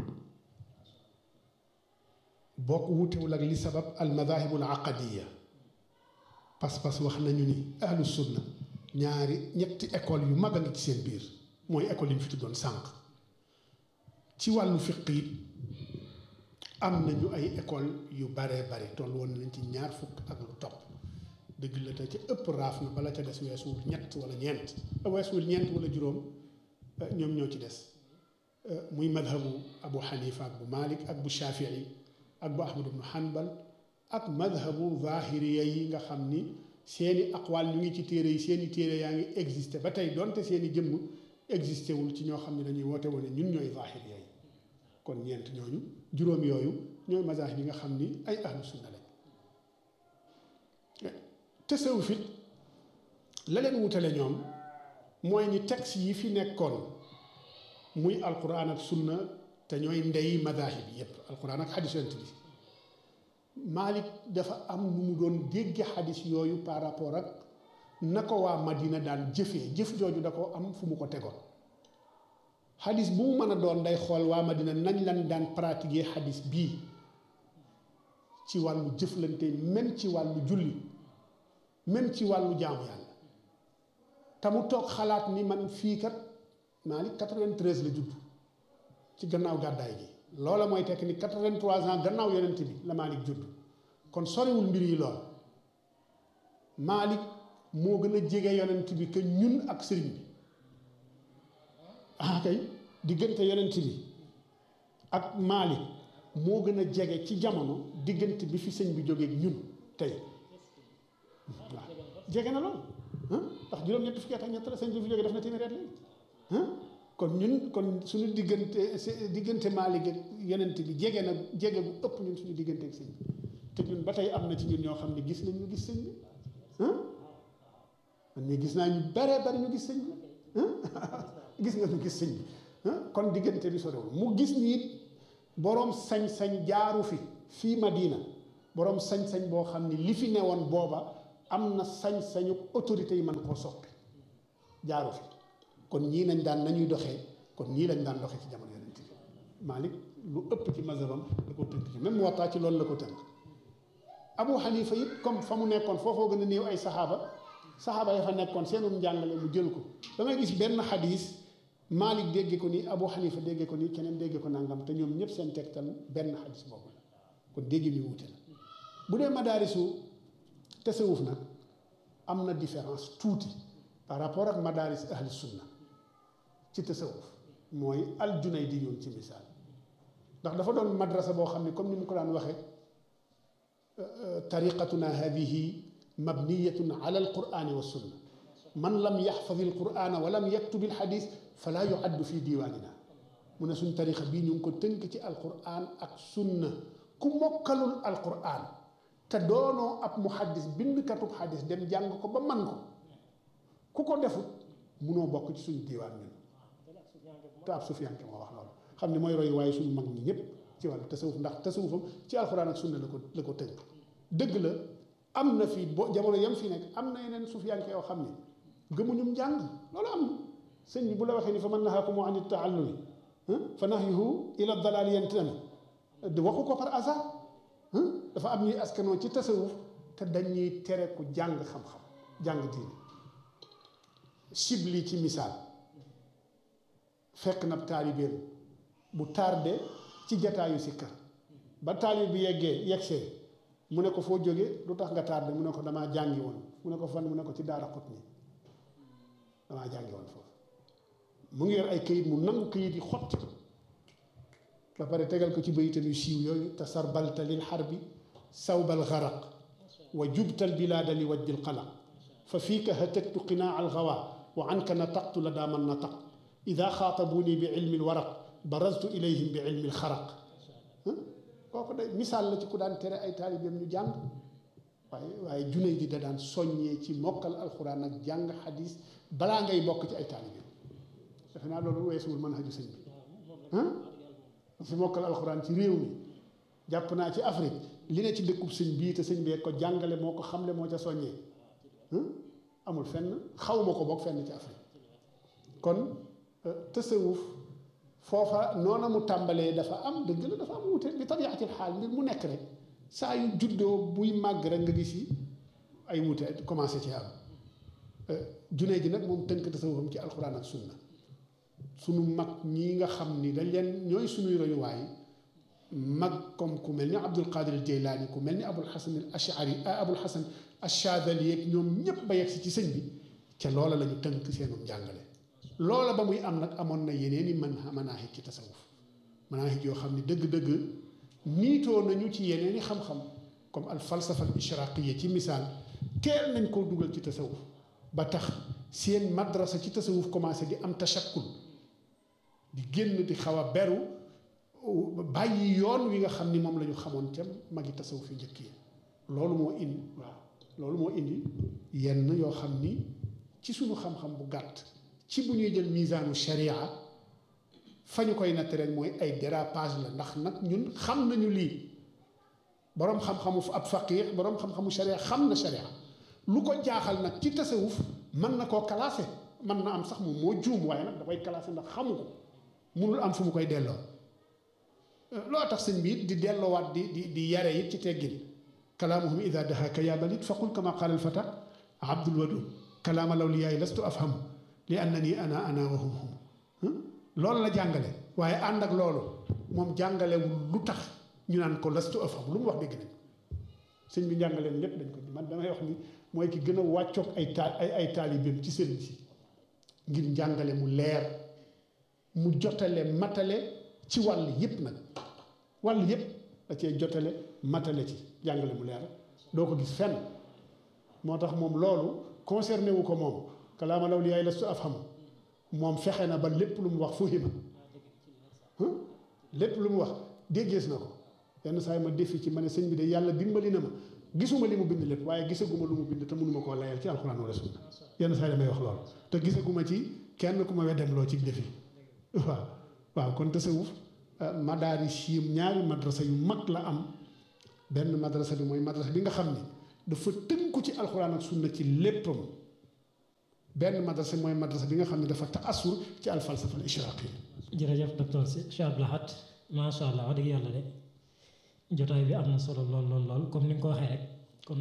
bokk wutewul ak li sabab al madahibul aqadiya pas-pas wax nañu ni ahlu sunna ñaari ñetti école yu mag a ngi ci seen biir mooy école yi ñu fi tuddoon sànq ci wàllu fiq yi am nañu ay école yu baree bari toll woon nañ ci ñaar fukk ak lu topp dëgg la te ca ëpp raaf na bala ca des weesuwul ñett wala ñeent weesuwul ñeent wala juróom ñoom ñoo ci des muy madhabu abu xanifa ak bu malik ak bu shafii ak bu ahmad ibnu hanbal ak madhabu zahiriya yi nga xam ni seeni aqwaal ñu ngi ci téere yi seeni téere yaa ngi existé ba tey donte seeni jëmm existé wul ci ñoo xam ne dañuy woote wane ñun ñooy zahiriya yi kon ñeent ñooñu juróom yooyu ñooy mazahib yi nga xam ni ay ahlu sunna lañ tasawuf it la leen wutale ñoom mooy ni texte yi fi nekkoon muy alquran ak sunna te ñooy ndey mazahib yépp alquran ak xadis yonent bi Malik dafa am nu mu doon dégge xadis yooyu par rapport ak na ko waa Madina daan jëfee jëf jooju da ko am fu mu ko tegoon xadis bu mu mën a doon day xool waa Madina nañ lan daan pratiquer xadis bii ci wàllu jëflante même ci wàllu julli même ci wàllu jaamu yàlla te mu toog xalaat ni man fii kat Malik 93 la judd ci gannaaw gàddaay gi loola mooy tekk ni 83 ans gannaaw yonent bi la Malik judd kon soriwul mbir yi lool Malik moo gën a jege yonent bi que ñun ak sëriñ bi ah kay diggante yonent bi ak Malik moo gën a jege ci jamono diggante bi fi sëñ bi jógee ñun tey waaw jege na lool ndax juróom-ñetti fukki at ak ñett la sëñ bi fi jógee def na téeméeri at léegi kon ñun kon suñu diggante diggante Maalik ak yonent bi jege na jege bu ëpp ñun suñu diggante ak sëñ bi te ñun ba tey am na ci ñun ñoo xam ne gis nañ ñu gis sëñ bi man mii gis naa ñu bare bari ñu gis sëñ bi gis nga ñu gis sëñ bi kon diggante bi sorewul mu gis ni it boroom sañ-sañ jaaru fi fii Madina boroom sañ-sañ boo xam ni li fi newoon booba am na sañ-sañu autorité yi mën koo soppi jaaru fi kon ñii nañ daan nañuy doxee kon ñii lañ daan doxee ci jamono yonent bi Malik lu ëpp ci mazhabam da ko tënk ci même Muwatta ci loolu la ko tënk Abu Hanifa it comme fa mu nekkoon foofoo gën a néew ay saxaaba saxaaba ya fa nekkoon seenum njàngale mu jël ko da ngay gis benn xadis Malik dégge ko nii Abu Hanifa dégge ko nii keneen dégge ko nangam te ñoom ñëpp seen tegtal benn xadis boobu la kon dégg ñu wuute la bu dee madaarisu tasawuf nag am na différence tuuti par rapport ak madaaris ahli sunna ci tasawuf mooy al Junaydi yoon ci misaal ndax dafa doon madrasa boo xam ne comme ni mu ko daan waxee tariqatuna hadihi mabniyatun ala alqurani wa sunna man lam yaxfad alqurana wa lam yaktub alxadis fala yuaddu fi diiwaanina mu ne suñ tariqa bii ñu ngi ko tënk ci alquran ak sunna ku mokkalul alquran te doonoo ab muhaddis bindkatub xadis dem jàng ko ba man ko ku ko defut munoo bokk ci suñu diiwaan ñun te ab sufiyanke moo wax loolu xam ne mooy roy waaye suñu mag ñi ñëpp ci wàllu tasawuf ndax tasawufam ci alxuraan ak sunna la ko la ko tënk dëgg la am na fii bo jamono yam fi nekk am na yeneen sufiyanke yoo xam ne gëmuñum njàng loolu am na sëñ bi bu la waxee ni fa man nahaakum an taallumi fa nahyuhu ila dalaali yantami waxu ko par hasard dafa am ñuy askanoo ci tasawuf te dañuy tere ku jàng xam-xam jàng diine Shibli ci misaal fekk na taalibeem bu tardé ci jataayu si kër ba taalib bi yeggee yeggsee mu ne ko foo jóge lu tax nga tardé mu ne ko damaa jàngi woon mu ne ko fan mu ne ko ci daara xut ni damaa jàngi woon foofu mu ngi yor ay këyit mu nangu këyit yi xotti ko ba pare tegal ko ci bayitam yu siiw yooyu tasarbalta lil xarbi sawbal garaq wa jubtal bilaada li wajjil qalaq fa fiika hataktu qinaa al gawa wa anka nataqtu la daa man nataq ida xaatabuni bi ilmi lwaraq baraztu ilayhim bi ilmi lxaraq kooku day misaal la ci ku daan tere ay taalibeem ñu jàng waaye waaye junay di da daan soññee ci mokkal alxuraan ak jàng xadis balaa ngay bokk ci ay taalibeem defe naa loolu weesuwul mën haju sëñ bi si mokkal alxuraan ci réew mi jàpp naa ci Afrique li ne ci dëkkub sëñ bii te sëñ bee ko jàngale moo ko xamle moo ca soññee amul fenn xawma ko bokk fenn ci Afrique kon tasawuf foofa noona mu tàmbalee dafa am dëgg la dafa am wute bi tabiatil xaal mbir mu nekk rek saa yu juddoo buy màgg rek nga gis yi ay wute commencé ci am junee ji nag moom tënk tasawufam ci alxuraan ak sunna sunu mag ñi nga xam ni dañ leen ñooy sunuy royuwaay mag comme ku mel ni Abdul Qadir Jeylaani ku mel ni Abul Hasan al Ashari Abul Hasan Achadali yeeg ñoom ñëpp ba yegg si ci sëñ bi ca loola la ñu tënk seenum njàngale loola ba muy am nag amoon na yeneen i mën manaahij ci tasawuf manaahij yoo xam ne dëgg-dëgg niitoo nañu ci yeneen i xam-xam comme al falsafa al ishraqiya ci misaal teel nañ koo dugal ci tasawuf ba tax seen madrasa ci tasawuf commencé di am tashakkul di génn di xaw a beru bàyyi yoon wi nga xam ni moom la ñu xamoon ca magi tasawuf yi njëkk yi loolu moo indi waaw loolu moo indi yenn yoo xam ni ci suñu xam-xam bu gàtt ci bu ñuy jël misaanu sharia fa ñu koy natt rek mooy ay dérapage la ndax nag ñun xam nañu lii boroom xam-xamu ab faqih boroom xam-xamu sharia xam na sharia lu ko jaaxal nag ci tasawuf mën na koo classé mën na am sax moom moo juum waaye nag da koy classé ndax xamu ko munul am fu mu koy delloo loo tax sëñ bi it di delloowaat di di di yare it ci teggin kalaamuhum ida dahaka ya balit faqul kama qaala alfata abdul wadud kalaama lawliyaay lastu afhamu li annani ana ana wa hum hum loolu la jàngale waaye ànd ak loolu moom jàngalewul lu tax ñu naan ko lastu afhamu lu mu wax dégg nañ sëñ bi njàngaleen lépp dañ ko man damay wax ni mooy ki gën a wàccoog ay taal ay ay taalibeem ci sëriñ si ngir njàngale mu leer mu jotale matale ci wàll yépp nag wàll yépp da cee jotale matale ci jàngale mu leer doo ko gis fenn moo tax moom loolu concerné wu ko moom kalaama lawliyaay lastu afhamu moom fexe na ba lépp lu mu wax fuhima lépp lu mu wax déggees na ko yenn saa yi ma defi ci ma ne sëñ bi de yàlla dimbali na ma gisuma li mu bind lépp waaye gisaguma lu mu bind te mënuma koo layal ci alxuraan wala sunna yenn saa yi damay wax loolu te gisaguma ci kenn ku ma weddem loo ci defi waaw waaw kon tasawuf madaaris yi ñaari madrasa yu mag la am benn madrasa bi mooy madrasa bi nga xam ni dafa tënku ci alxuraan ak sunna ci léppam benn madrasa mooy madrasa bi nga xam ne dafa taasur ci alfalsafa al ishraqi jërëjëf docteur Cheikh Abdou Lahad macha allah wax dëgg yàlla de jotaay bi am na solo lool lool lool comme ni nga ko waxee rek kon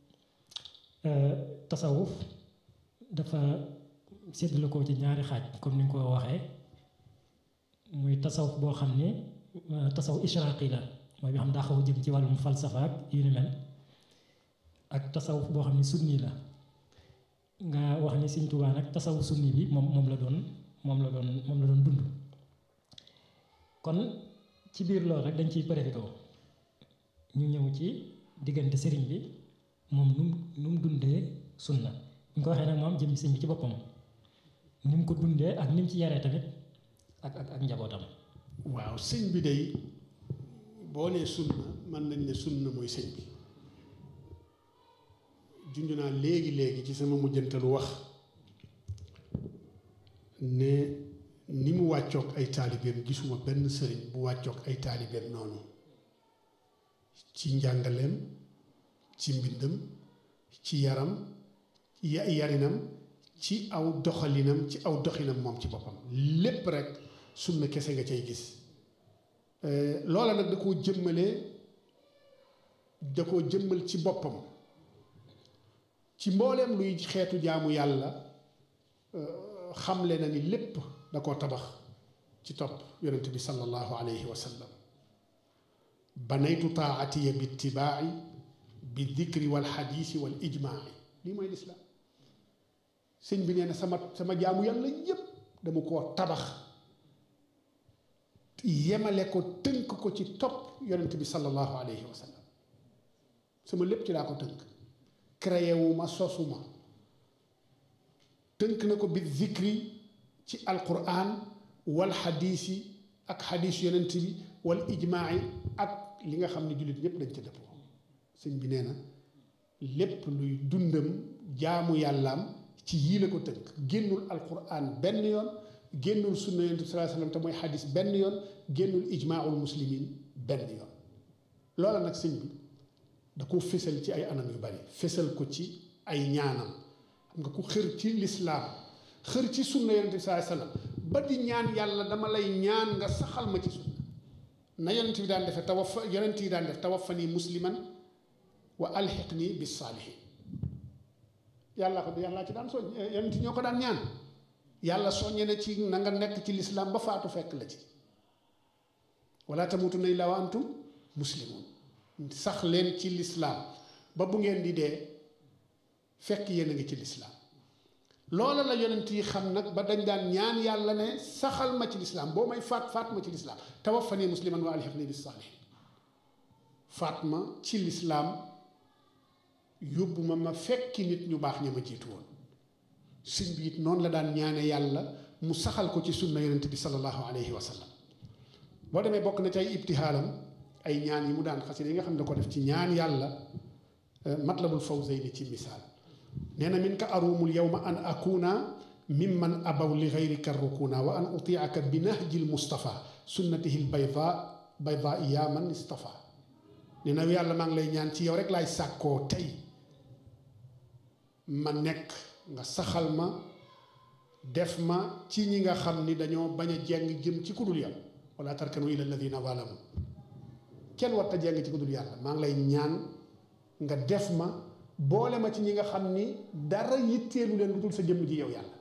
tasawuf dafa séddale ko ci ñaari xaaj comme ni nga ko waxee muy tasawuf boo xam ni tasawuf ishraqi la mooy bi xam daa xaw a jëm ci wàllum falsafa ak yu ni mel ak tasawuf boo xam ni sunni la nga wax ni Sëñ Tuubaa nag tasawuf sunni bi moom moom la doon moom la doon moom la doon dund kon ci biir loolu rek dañ ciy profité ñu ñëw ci diggante sëriñ bi moom nu mu nu mu dundee sunna bu ñu ko waxee nag moom jëm sëñ bi ci boppam ni mu ko dundee ak ni mu ci yaree tamit ak ak ak njabootam. waaw sëñ bi day boo nee sunna mën nañ ne sunna mooy sëñ bi junj naa léegi léegi ci sama mujjantalu wax ne ni mu wàccoog ay taalibeem gisuma benn sëriñ bu wàccoog ay taalibeem noonu ci njàngaleem ci mbindam ci yaram ya yarinam ci aw doxalinam ci aw doxinam moom ci boppam lépp rek sunna kese nga cay gis loola nag da koo jëmmale da koo jëmmal ci boppam ci mbooleem luy xeetu jaamu yàlla xamle na ni lépp da koo tabax ci topp yonent bi sallallahu alayhi wa sallam banaytu taatiya bi itibaaci bi dikri wal xadiisi wal ijmaaci lii mooy lislaam sëñ bi nee na sama sama jaamu yàlla yépp dama koo tabax yemale ko tënk ko ci topp yonent bi sallallahu alayhi wa sallam sama lépp ci laa ko tënk créé wu ma sosuma tënk na ko bi zikri ci alquran wal xadiisi ak xadiis yonent bi wal ijmaai ak li nga xam ne jullit ñépp dañ ca dëppoo sëñ bi nee na lépp luy dundam jaamu yàllaam ci yii la ko tënk génnul alquran benn yoon génnul sunna yonent bi sallallahu alayhi wasallam te mooy xadis benn yoon génnul ijmaaul muslimin benn yoon loola nag sëñ bi da ko fésal ci ay anam yu bari fésal ko ci ay ñaanam xam nga ku xër ci lislaam xër ci sunna yonent bi sallallahu alayhi wasallam ba di ñaan yàlla dama lay ñaan nga saxal ma ci sunna na yonent bi daan defe tawaffa yonent yi daan def tawaffani musliman wa alxiqni bis saalihin yàlla ko yàlla ci daan soñ yonent ñoo ko daan ñaan yàlla soññe na ci na nga nekk ci lislaam ba faatu fekk la ci wala tamutunna illaa wa antum muslimun sax leen ci lislaam ba bu ngeen di dee fekk yéen a ngi ci lislaam loola la yonent yi xam nag ba dañ daan ñaan yàlla ne saxal ma ci lislaam boo may faat faat ma ci lislaam tawaffani musliman wa alhiqni bis saalihin faat ma ci lislaam yóbbu ma ma fekki nit ñu baax ña ma jiitu woon sëñ bi it noonu la daan ñaane yàlla mu saxal ko ci sunna yonent bi sallallahu alayhi wa sallam boo demee bokk na ci ay ibtihaalam ay ñaan yi mu daan xasida yi nga xam ne da ko def ci ñaan yàlla matlabul fawzayni ci misaal nee na min ka arumul yawma an akuna mimman abaw li gayrika rukuna wa an utiaka bi nahjil mustafa sunnatihi l bayda bayda ya man istafa nee na yàlla maa ngi lay ñaan ci yow rek laay sàkkoo tey ma nekk nga saxal ma def ma ci ñi nga xam ni dañoo bañ a jeng jëm ci kudul yàlla wala tarkanu ila alladina zalamu kenn warta jeng ci kudul yàlla maa ngi lay ñaan nga def ma boole ma ci ñi nga xam ni dara yitteelu leen lu dul sa jëmm ji yow yàlla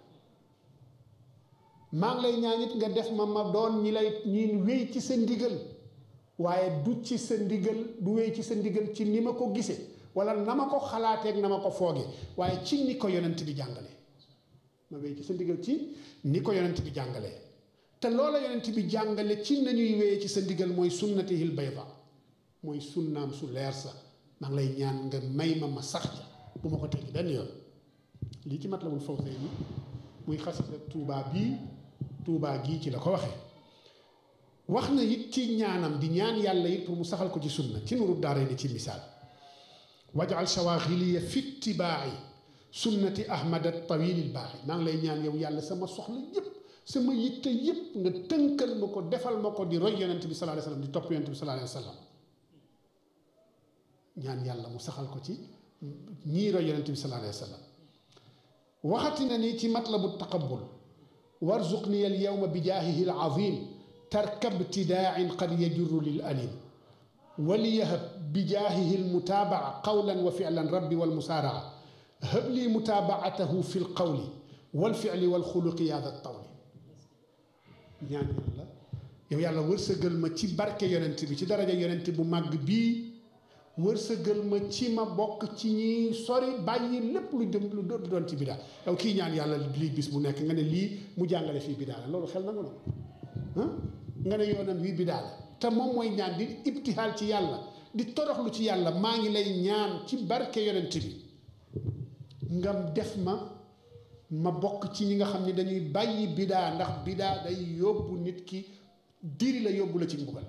maa ngi lay ñaan it nga def ma ma doon ñi lay ñi wéy ci sa ndigal waaye du ci sa ndigal du wéy ci sa ndigal ci ni ma ko gisee wala na ma ko xalaateeg na ma ko fooge waaye ci ni ko yonent bi jàngale ma wéy ci sa ndigal ci ni ko yonent bi jàngalee te loola yonent bi jàngale ci nañuy wéyee ci sa ndigal mooy sunnatihil bayda mooy sunnaam su leer sa maa ngi lay ñaan nga may ma ma sax ca bu ma ko teggi benn yoon lii ci Matlabul Fawzayni muy xasida tuubaa bii tuubaa gii ci la ko waxee wax na it ci ñaanam di ñaan yàlla it pour mu saxal ko ci sunna ci nuru daara ni ci misaal wajal shawaxiliya fi itibaa'i sunnati ahmad at-tawil al-baaxi maa ngi lay ñaan yow yàlla sama soxla yépp sama yitte yépp nga tënkal ma ko defal ma ko di roy yonent bi sallallahu alayhi wasallam di topp yonent bi sallallahu alayhi wasallam ñaan yàlla mu saxal ko ci ñii roy yonent bi sallallahu alayhi wa sallam waxati na ni ci matlabu taqabul warzuqni al yawma bi jaahihi al azim tarkab ibtidaa'in qad yajurru lil alim waliyahab bi jaahihi al mutaabaa qawlan wa fi'lan rabbi wal musaaraa hab li mutaabaatahu fi l qawli wal fi'li wal xuluqi yaa da tawli ñaan yàlla yow yàlla wërsëgal ma ci barke yonent bi ci daraja yonent bu màgg bii wërsëgal ma ci ma bokk ci ñi sori bàyyi lépp lu dem lu doon ci bidaa yow kii ñaan yàlla lii bis bu nekk nga ne lii mu jàngale fii bidaa la loolu xel na nga noonu nga ne yoonam wii bidaa la te moom mooy ñaan di ibtihaal ci yàlla di toroxlu ci yàlla maa ngi lay ñaan ci barke yonent bi nga def ma ma bokk ci ñi nga xam ne dañuy bàyyi bidaa ndax bidaa day yóbbu nit ki diri la yóbbu la ci mbugal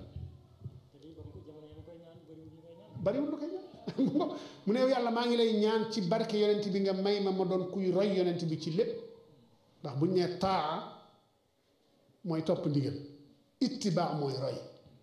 bariwul lu koy ñaan mu ne yow yàlla maa ngi lay ñaan ci barke yonent bi nga may ma ma doon kuy roy yonent bi ci lépp ndax buñ nee taa mooy topp ndigal ittibaa mooy roy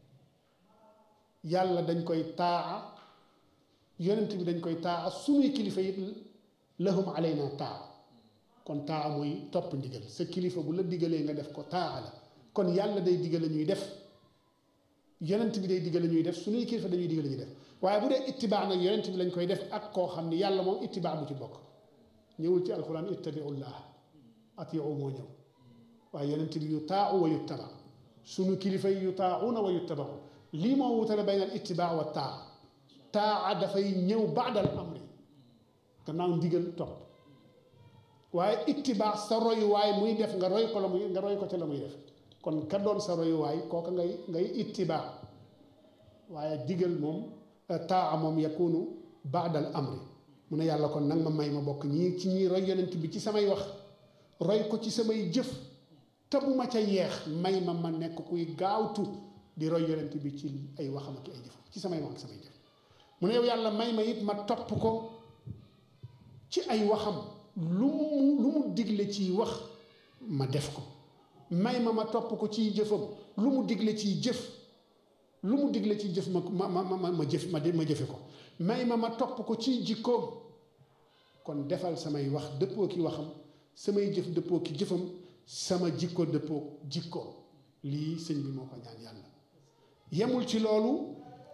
yàlla dañ koy taa yonent bi dañ koy taa sunuy kilifa it lahum alayna taa kon taa mooy topp ndigal sa kilifa bu la digalee nga def ko taa la kon yàlla day digale ñuy def yonent bi day digale ñuy def suñuy kilifa dañuy digale ñuy def waaye bu dee ittibaa nag yonent bi lañ koy def ak koo xam ni yàlla moom ittibaa bu ci bokk ñëwul ci alquran ittabiullah atiu moo ñëw waaye yonent bi yu taau wa yuttaba suñu kilifa yi yu taauna wa yuttabau lii moo wutale bayna al ittibaa wa taa taa dafay ñëw baadal amri gannaaw ndigal topp waaye ittibaa sa royuwaay muy def nga roy ko la muy nga roy ko ca la muy def kon ka doon sa royuwaay kooka ngay ngay ittibaa waaye digal moom taa moom yakunu baadal amri mu ne yàlla kon nag ma may ma bokk ñii ci ñii roy yonent bi ci samay wax roy ko ci samay jëf te bu ma ca yeex may ma ma nekk kuy gaawtu di roy yonent bi ci ay waxam ak ay jëfam ci samay wax ak samay jëf mu ne yow yàlla may ma it ma topp ko ci ay waxam lu mu lu mu digle ciy wax ma def ko may ma ma topp ko ciy jëfam lu mu digle ciy jëf lu mu digle ciy jëf ma ma ma ma ma jëf ma ma jëfe ko may ma ma topp ko ciy jikkoom kon defal samay wax dëppoo ki waxam samay jëf dëppoo ki jëfam sama jikko dëppoo jikkoom lii sëñ bi moo ko ñaan yàlla yemul ci loolu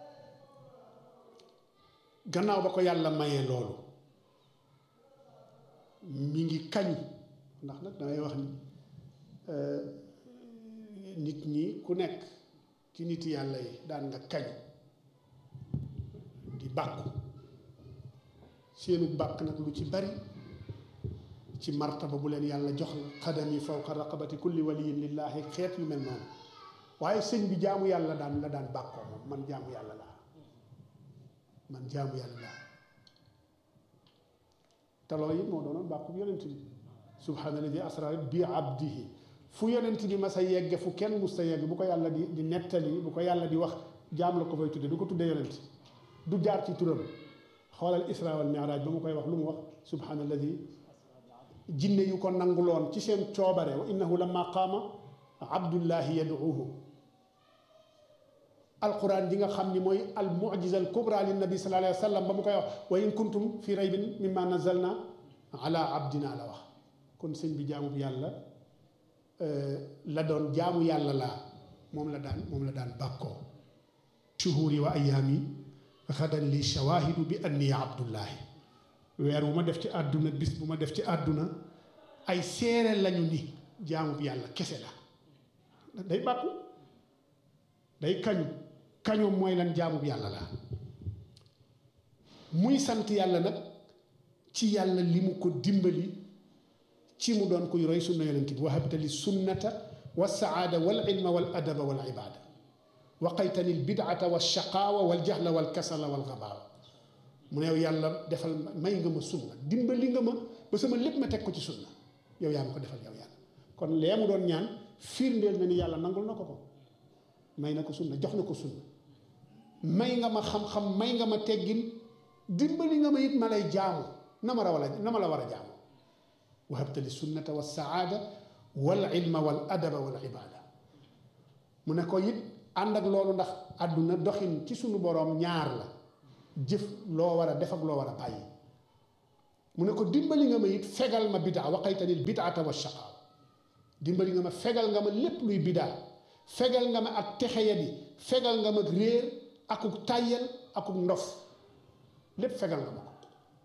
gannaaw ba ko yàlla mayee loolu mi ngi kañu ndax nag damay wax ni nit ñi ku nekk ci nit yàlla yi daan nga kañu di bàkku seenu bàkk nag lu ci bari ci martaba bu leen yàlla jox la xadami fawqa raqabati kulli waliyin lillahi xeet yu mel noonu waaye sëñ bi jaamu yàlla daan la daan bàkkoo moom man jaamu yàlla laa man jaamu yàlla laa taloo yi moo doonoon bàkku yonent bi subhaanalladi asra bi abdihi fu yonent bi ma sa yegge fu kenn mus sa yegg bu ko yàlla di di nettali bu ko yàlla di wax jaam la ko fay tudde du ko tuddee yonent du jaar ci turam xoolal isra wal miraaj ba mu koy wax lu mu wax subhaanalladi jinne yu ko nanguloon ci seen coobare wa innahu lamma qaama abdullahi yaduuhu alquran ji nga xam ni mooy al mujiza al kubra lin nabi sallallahu alayhi wa sallam ba mu koy wax wa in kuntum fi raybin mimma nazalna ala abdina la wax kon sëñ bi jaamu bi yàlla la doon jaamu yàlla laa moom la daan moom la daan bàkkoo shuhuri wa ayaami xadan li shawahidu bi anni abdullahi weer bu ma def ci àdduna bis bu ma def ci àdduna ay seere lañu ni jaamu bi yàlla kese la day bàkku day kañu kañu mooy lan jaamu bi yàlla la muy sant yàlla nag ci yàlla li mu ko dimbali ci mu doon kuy roy sunna yonent bi wahabtali sunnata wa saada wal ilma wal adaba wal ibada waqaytani l bidata wa shaqaawa wal jahla wal kasala wal gabaawa mu ne yow yàlla defal may nga ma sunna dimbali nga ma ba sama lépp ma teg ko ci sunna yow yaa ma ko defal yow yàlla kon lee mu doon ñaan firndeel na ni yàlla nangul na ko ko may na ko sunna jox na ko sunna may nga ma xam-xam may nga ma teggin dimbali nga ma it ma lay jaamu na ma rawala na ma la war a jaamu wahabtali sunnata wa saada wal ilma wal adaba wal ibada mu ne ko it ànd ak loolu ndax àdduna doxin ci sunu boroom ñaar la jëf loo war a def ak loo war a bàyyi mu ne ko dimbali nga ma it fegal ma bidaa waqaytanil bidaata wa shaqaa dimbali nga ma fegal nga ma lépp luy bidaa fegal nga ma ak texeyadi fegal nga ma réer akuk tàyyel akuk ndof lépp fegal nga ma ko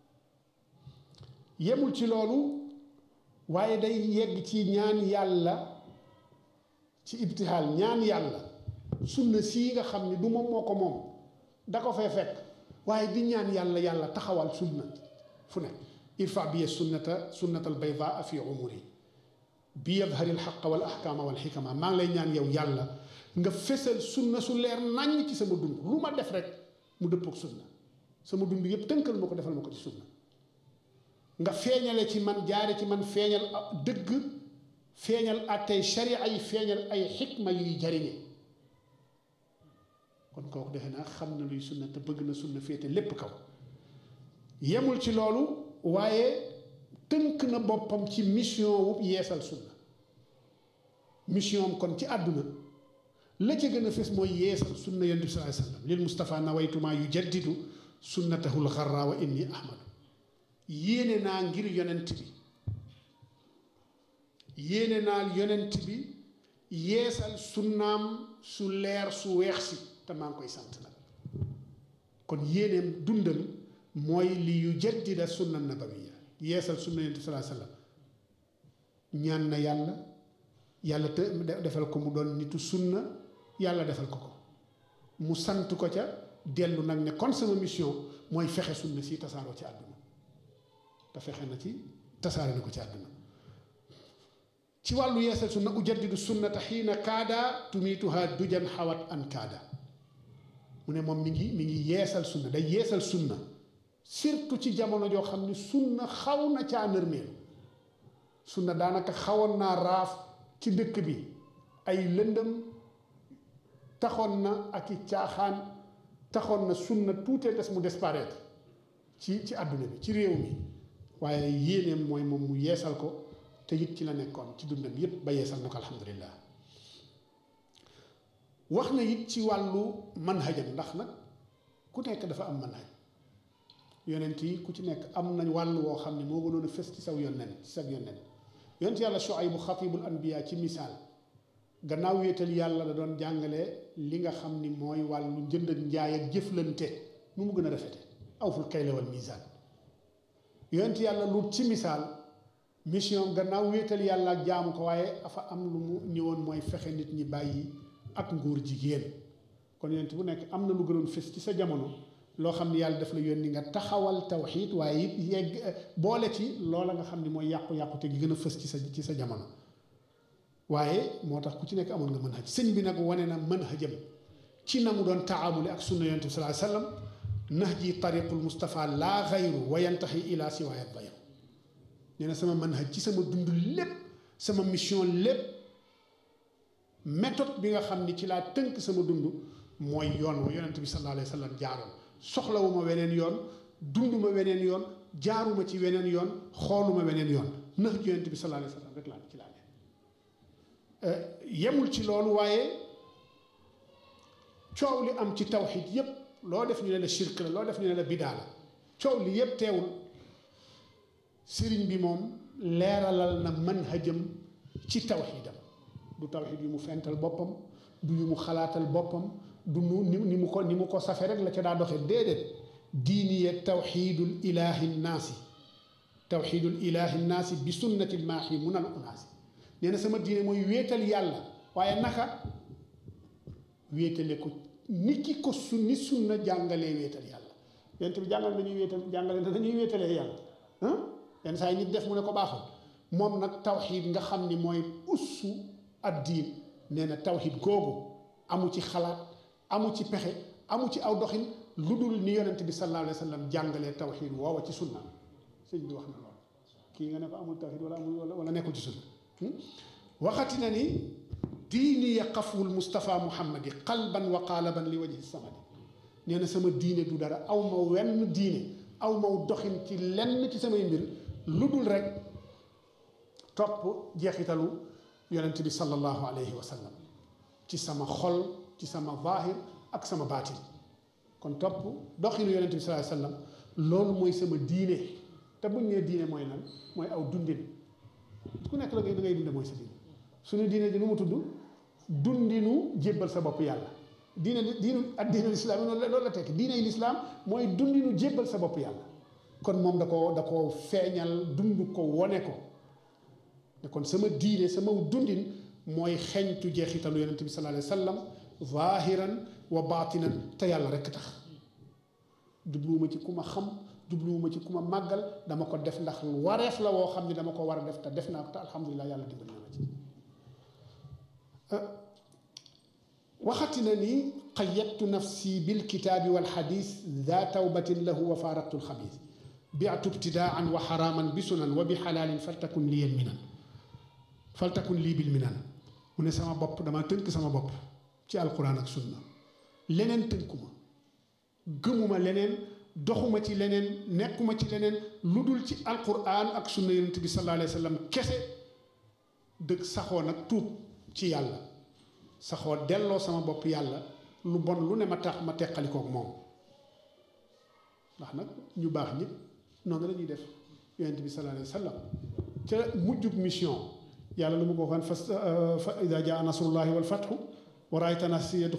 yemul ci loolu waaye day yegg ci ñaan yàlla ci ibtihaal ñaan yàlla sunna sii nga xam ni du moom moo ko moom da ko fay fekk waaye di ñaan yàlla yàlla taxawal sunna fu ne irfa biya sunnata sunnata albaydaa fi umuri bi yadhari alxaqa wal ahkaama wal xikama maa ngi lay ñaan yow yàlla nga fesal sunna su leer naññ ci sama dund lu ma def rek mu dëppook sunna sama dund yépp tënkal ma ko defal ma ko ci sunna nga feeñale ci man jaare ci man feeñal dëgg feeñal attey sharia yi feeñal ay xikma yuy jariñe kon kooku defe naa xam na luy sunna te bëgg na sunna féete lépp kaw yemul ci loolu waaye tënk na boppam ci mission wu yeesal sunna mission am kon ci àdduna la ca gën a fes mooy yeesal sunna yonent bi sallallahu alayhi wasallam lil Mustafa nawaytuma yu jaddidu sunnatahul xarra wa inni ahmadu yéene naa ngir yonent bi yéene naa yonent bi yeesal sunnaam su leer su weex si te maa ngi koy sant nag kon yéeneem dundam mooy li yu jaddida sunna nabawiya yeesal sunna yonent bi sallallahu alayhi wasallam ñaan na yàlla yàlla te defal ko mu doon nitu sunna yàlla defal ko ko mu sant ko ca dellu nag ne kon sama mission mooy fexe sunna si tasaaroo ci àdduna te fexe na ci tasaare na ko ci àdduna ci wàllu yeesal sunna ujaddidu sunnata xiina kaada tumiituha dujan xawat an kaada mu ne moom mi ngi mi ngi yeesal sunna day yeesal sunna surtout ci jamono joo xam ne sunna xaw na caa nërmeelu sunna daanaka xawoon naa raaf ci dëkk bi ay lëndëm taxoon na ak i caaxaan taxoon na sunna tuutee des mu disparaître ci ci àdduna bi ci réew mi waaye yéeneem mooy moom mu yeesal ko te it ci la nekkoon ci dundam yépp ba yeesal na ko alhamdulilah wax na it ci wàllu manhajam ndax nag ku nekk dafa am manhaj yonent yi ku ci nekk am nañ wàll woo xam ne moo gënoon a fës ci saw yonent ci saw yonent yonent yàlla Shuaybu xatibul anbiya ci misaal gannaaw wéetal yàlla da doon jàngale li nga xam ni mooy wàllu njënd ak njaay ak jëflante nu mu gën a rafete awful kayla wal misaan yonent yàlla Luut ci misaal mission gannaaw wéetal yàlla ak jaamu ko waaye dafa am lu mu ñëwoon mooy fexe nit ñi bàyyi ak nguur jigéen kon yonent bu nekk am na lu gënoon fës ci sa jamono loo xam ni yàlla daf la yónni nga taxawal tawxiid waaye it yegg boole ci loola nga xam ni mooy yàqu-yàqu te gi gën a fës ci sa ci sa jamono waaye moo tax ku ci nekk amoon nga manhaj sëñ bi nag wane na manhajam ci na mu doon taamuli ak sunna yonent bi sallallahu alayhi wasallam nahji tariqul Mustafa laa xayru wa yantahi ila siwaaya bayru nee na sama manhaj ci sama dund lépp sama mission lépp méthode bi nga xam ni ci laa tënk sama dund mooy yoon wa yonent bi sallallahu alayhi wasallam jaaroon soxlawuma weneen yoon dunduma weneen yoon jaaruma ci weneen yoon xooluma weneen yoon nax ji yonent bi sallallahu alayhi wasallam rek laa ci laa ne yemul ci loolu waaye coow li am ci tawxid yépp loo def ñu ne la shirk la loo def ñu ne la bidaa la coow li yépp teewul sëriñ bi moom leeralal na manhajam ci tawxidam du tawxid yu mu fental boppam du yu mu xalaatal boppam du nu ni mu ko ni mu ko safe rek la ca daa doxe déedéet diiniye tawxidul ilahi nnaasi tawxidul ilahi nnaasi bi sunnati lmaaxi munal unaasi nee na sama diine mooy wéetal yàlla waaye naka wéetale ko ni ki ko su ni sunna jàngalee wéetal yàlla yent bi jàngal nañuy wéetal jàngale na dañuy wéetalee yàlla ah yenn saa yi nit def mu ne ko baaxul moom nag tawxid nga xam ni mooy ussu ad diin nee na tawxid googu amu ci xalaat amu ci pexe amu ci aw doxin lu dul ni yonent bi sallallahu alayhi wa sallam jàngalee tawxid woowa ci sunna sëñ bi wax na lool kii nga ne ko amul tawxid wala amul wala nekkul ci sunna waxati na ni diini ya xafwul Mustafa Muhammadi qalban wa qaalaban li wajhi samadi nee na sama diine du dara aw ma wenn diine aw ma doxin ci lenn ci samay mbir lu dul rek topp jeexitalu yonent bi sallallahu alayhi wa sallam ci sama xol ci sama zaahir ak sama baatin kon topp doxinu yonent bi sallallahu alayhi wasallam loolu mooy sama diine te buñ nee diine mooy lan mooy aw dundin ku nekk la ngay da ngay dunde mooy sa diine suñu diine ji nu mu tudd dundinu jébbal sa bopp yàlla diine diinu ak diine lislaam yi noonu la loolu la tekki diine lislaam mooy dundinu jébbal sa bopp yàlla kon moom da ko da ko feeñal dund ko wone ko ne kon sama diine sama dundin mooy xeñtu jeexitalu yonent bi sallallahu alayhi wasallam zahiran wa baatinan te yàlla rekk tax jubluwuma ci ku ma xam jubluwuma ci ku ma màggal dama ko def ndax wareef la woo xam ne dama ko war a def te def naa ko te alhamdulilah yàlla dimbali na ma ci waxati na ni qayyadtu nafsi bilkitaabi walxadis daa tawbatin lahu wa faaraqtu alxabis biatu ibtidaan wa xaraaman bi sunan wa bi xalaalin faltakun lii minan faltakun lii bil minan mu ne sama bopp dama tënk sama bopp ci alquran ak sunna leneen tënkuma gëmuma leneen doxuma ci leneen nekkuma ci leneen lu dul ci alquran ak sunna yonent bi sallallahu alayhi wa sallam kese dëgg saxoo nag tuub ci yàlla saxoo delloo sama bopp yàlla lu bon lu ne ma tax ma teqalikook moom ndax nag ñu baax ñëpp noonu la ñuy def yonent bi sallallahu alayhi wa sallam ca mujjug mission yàlla lu mu ko waxoon fa fa ida jaa nasrullahi wal fathu wa raayta nas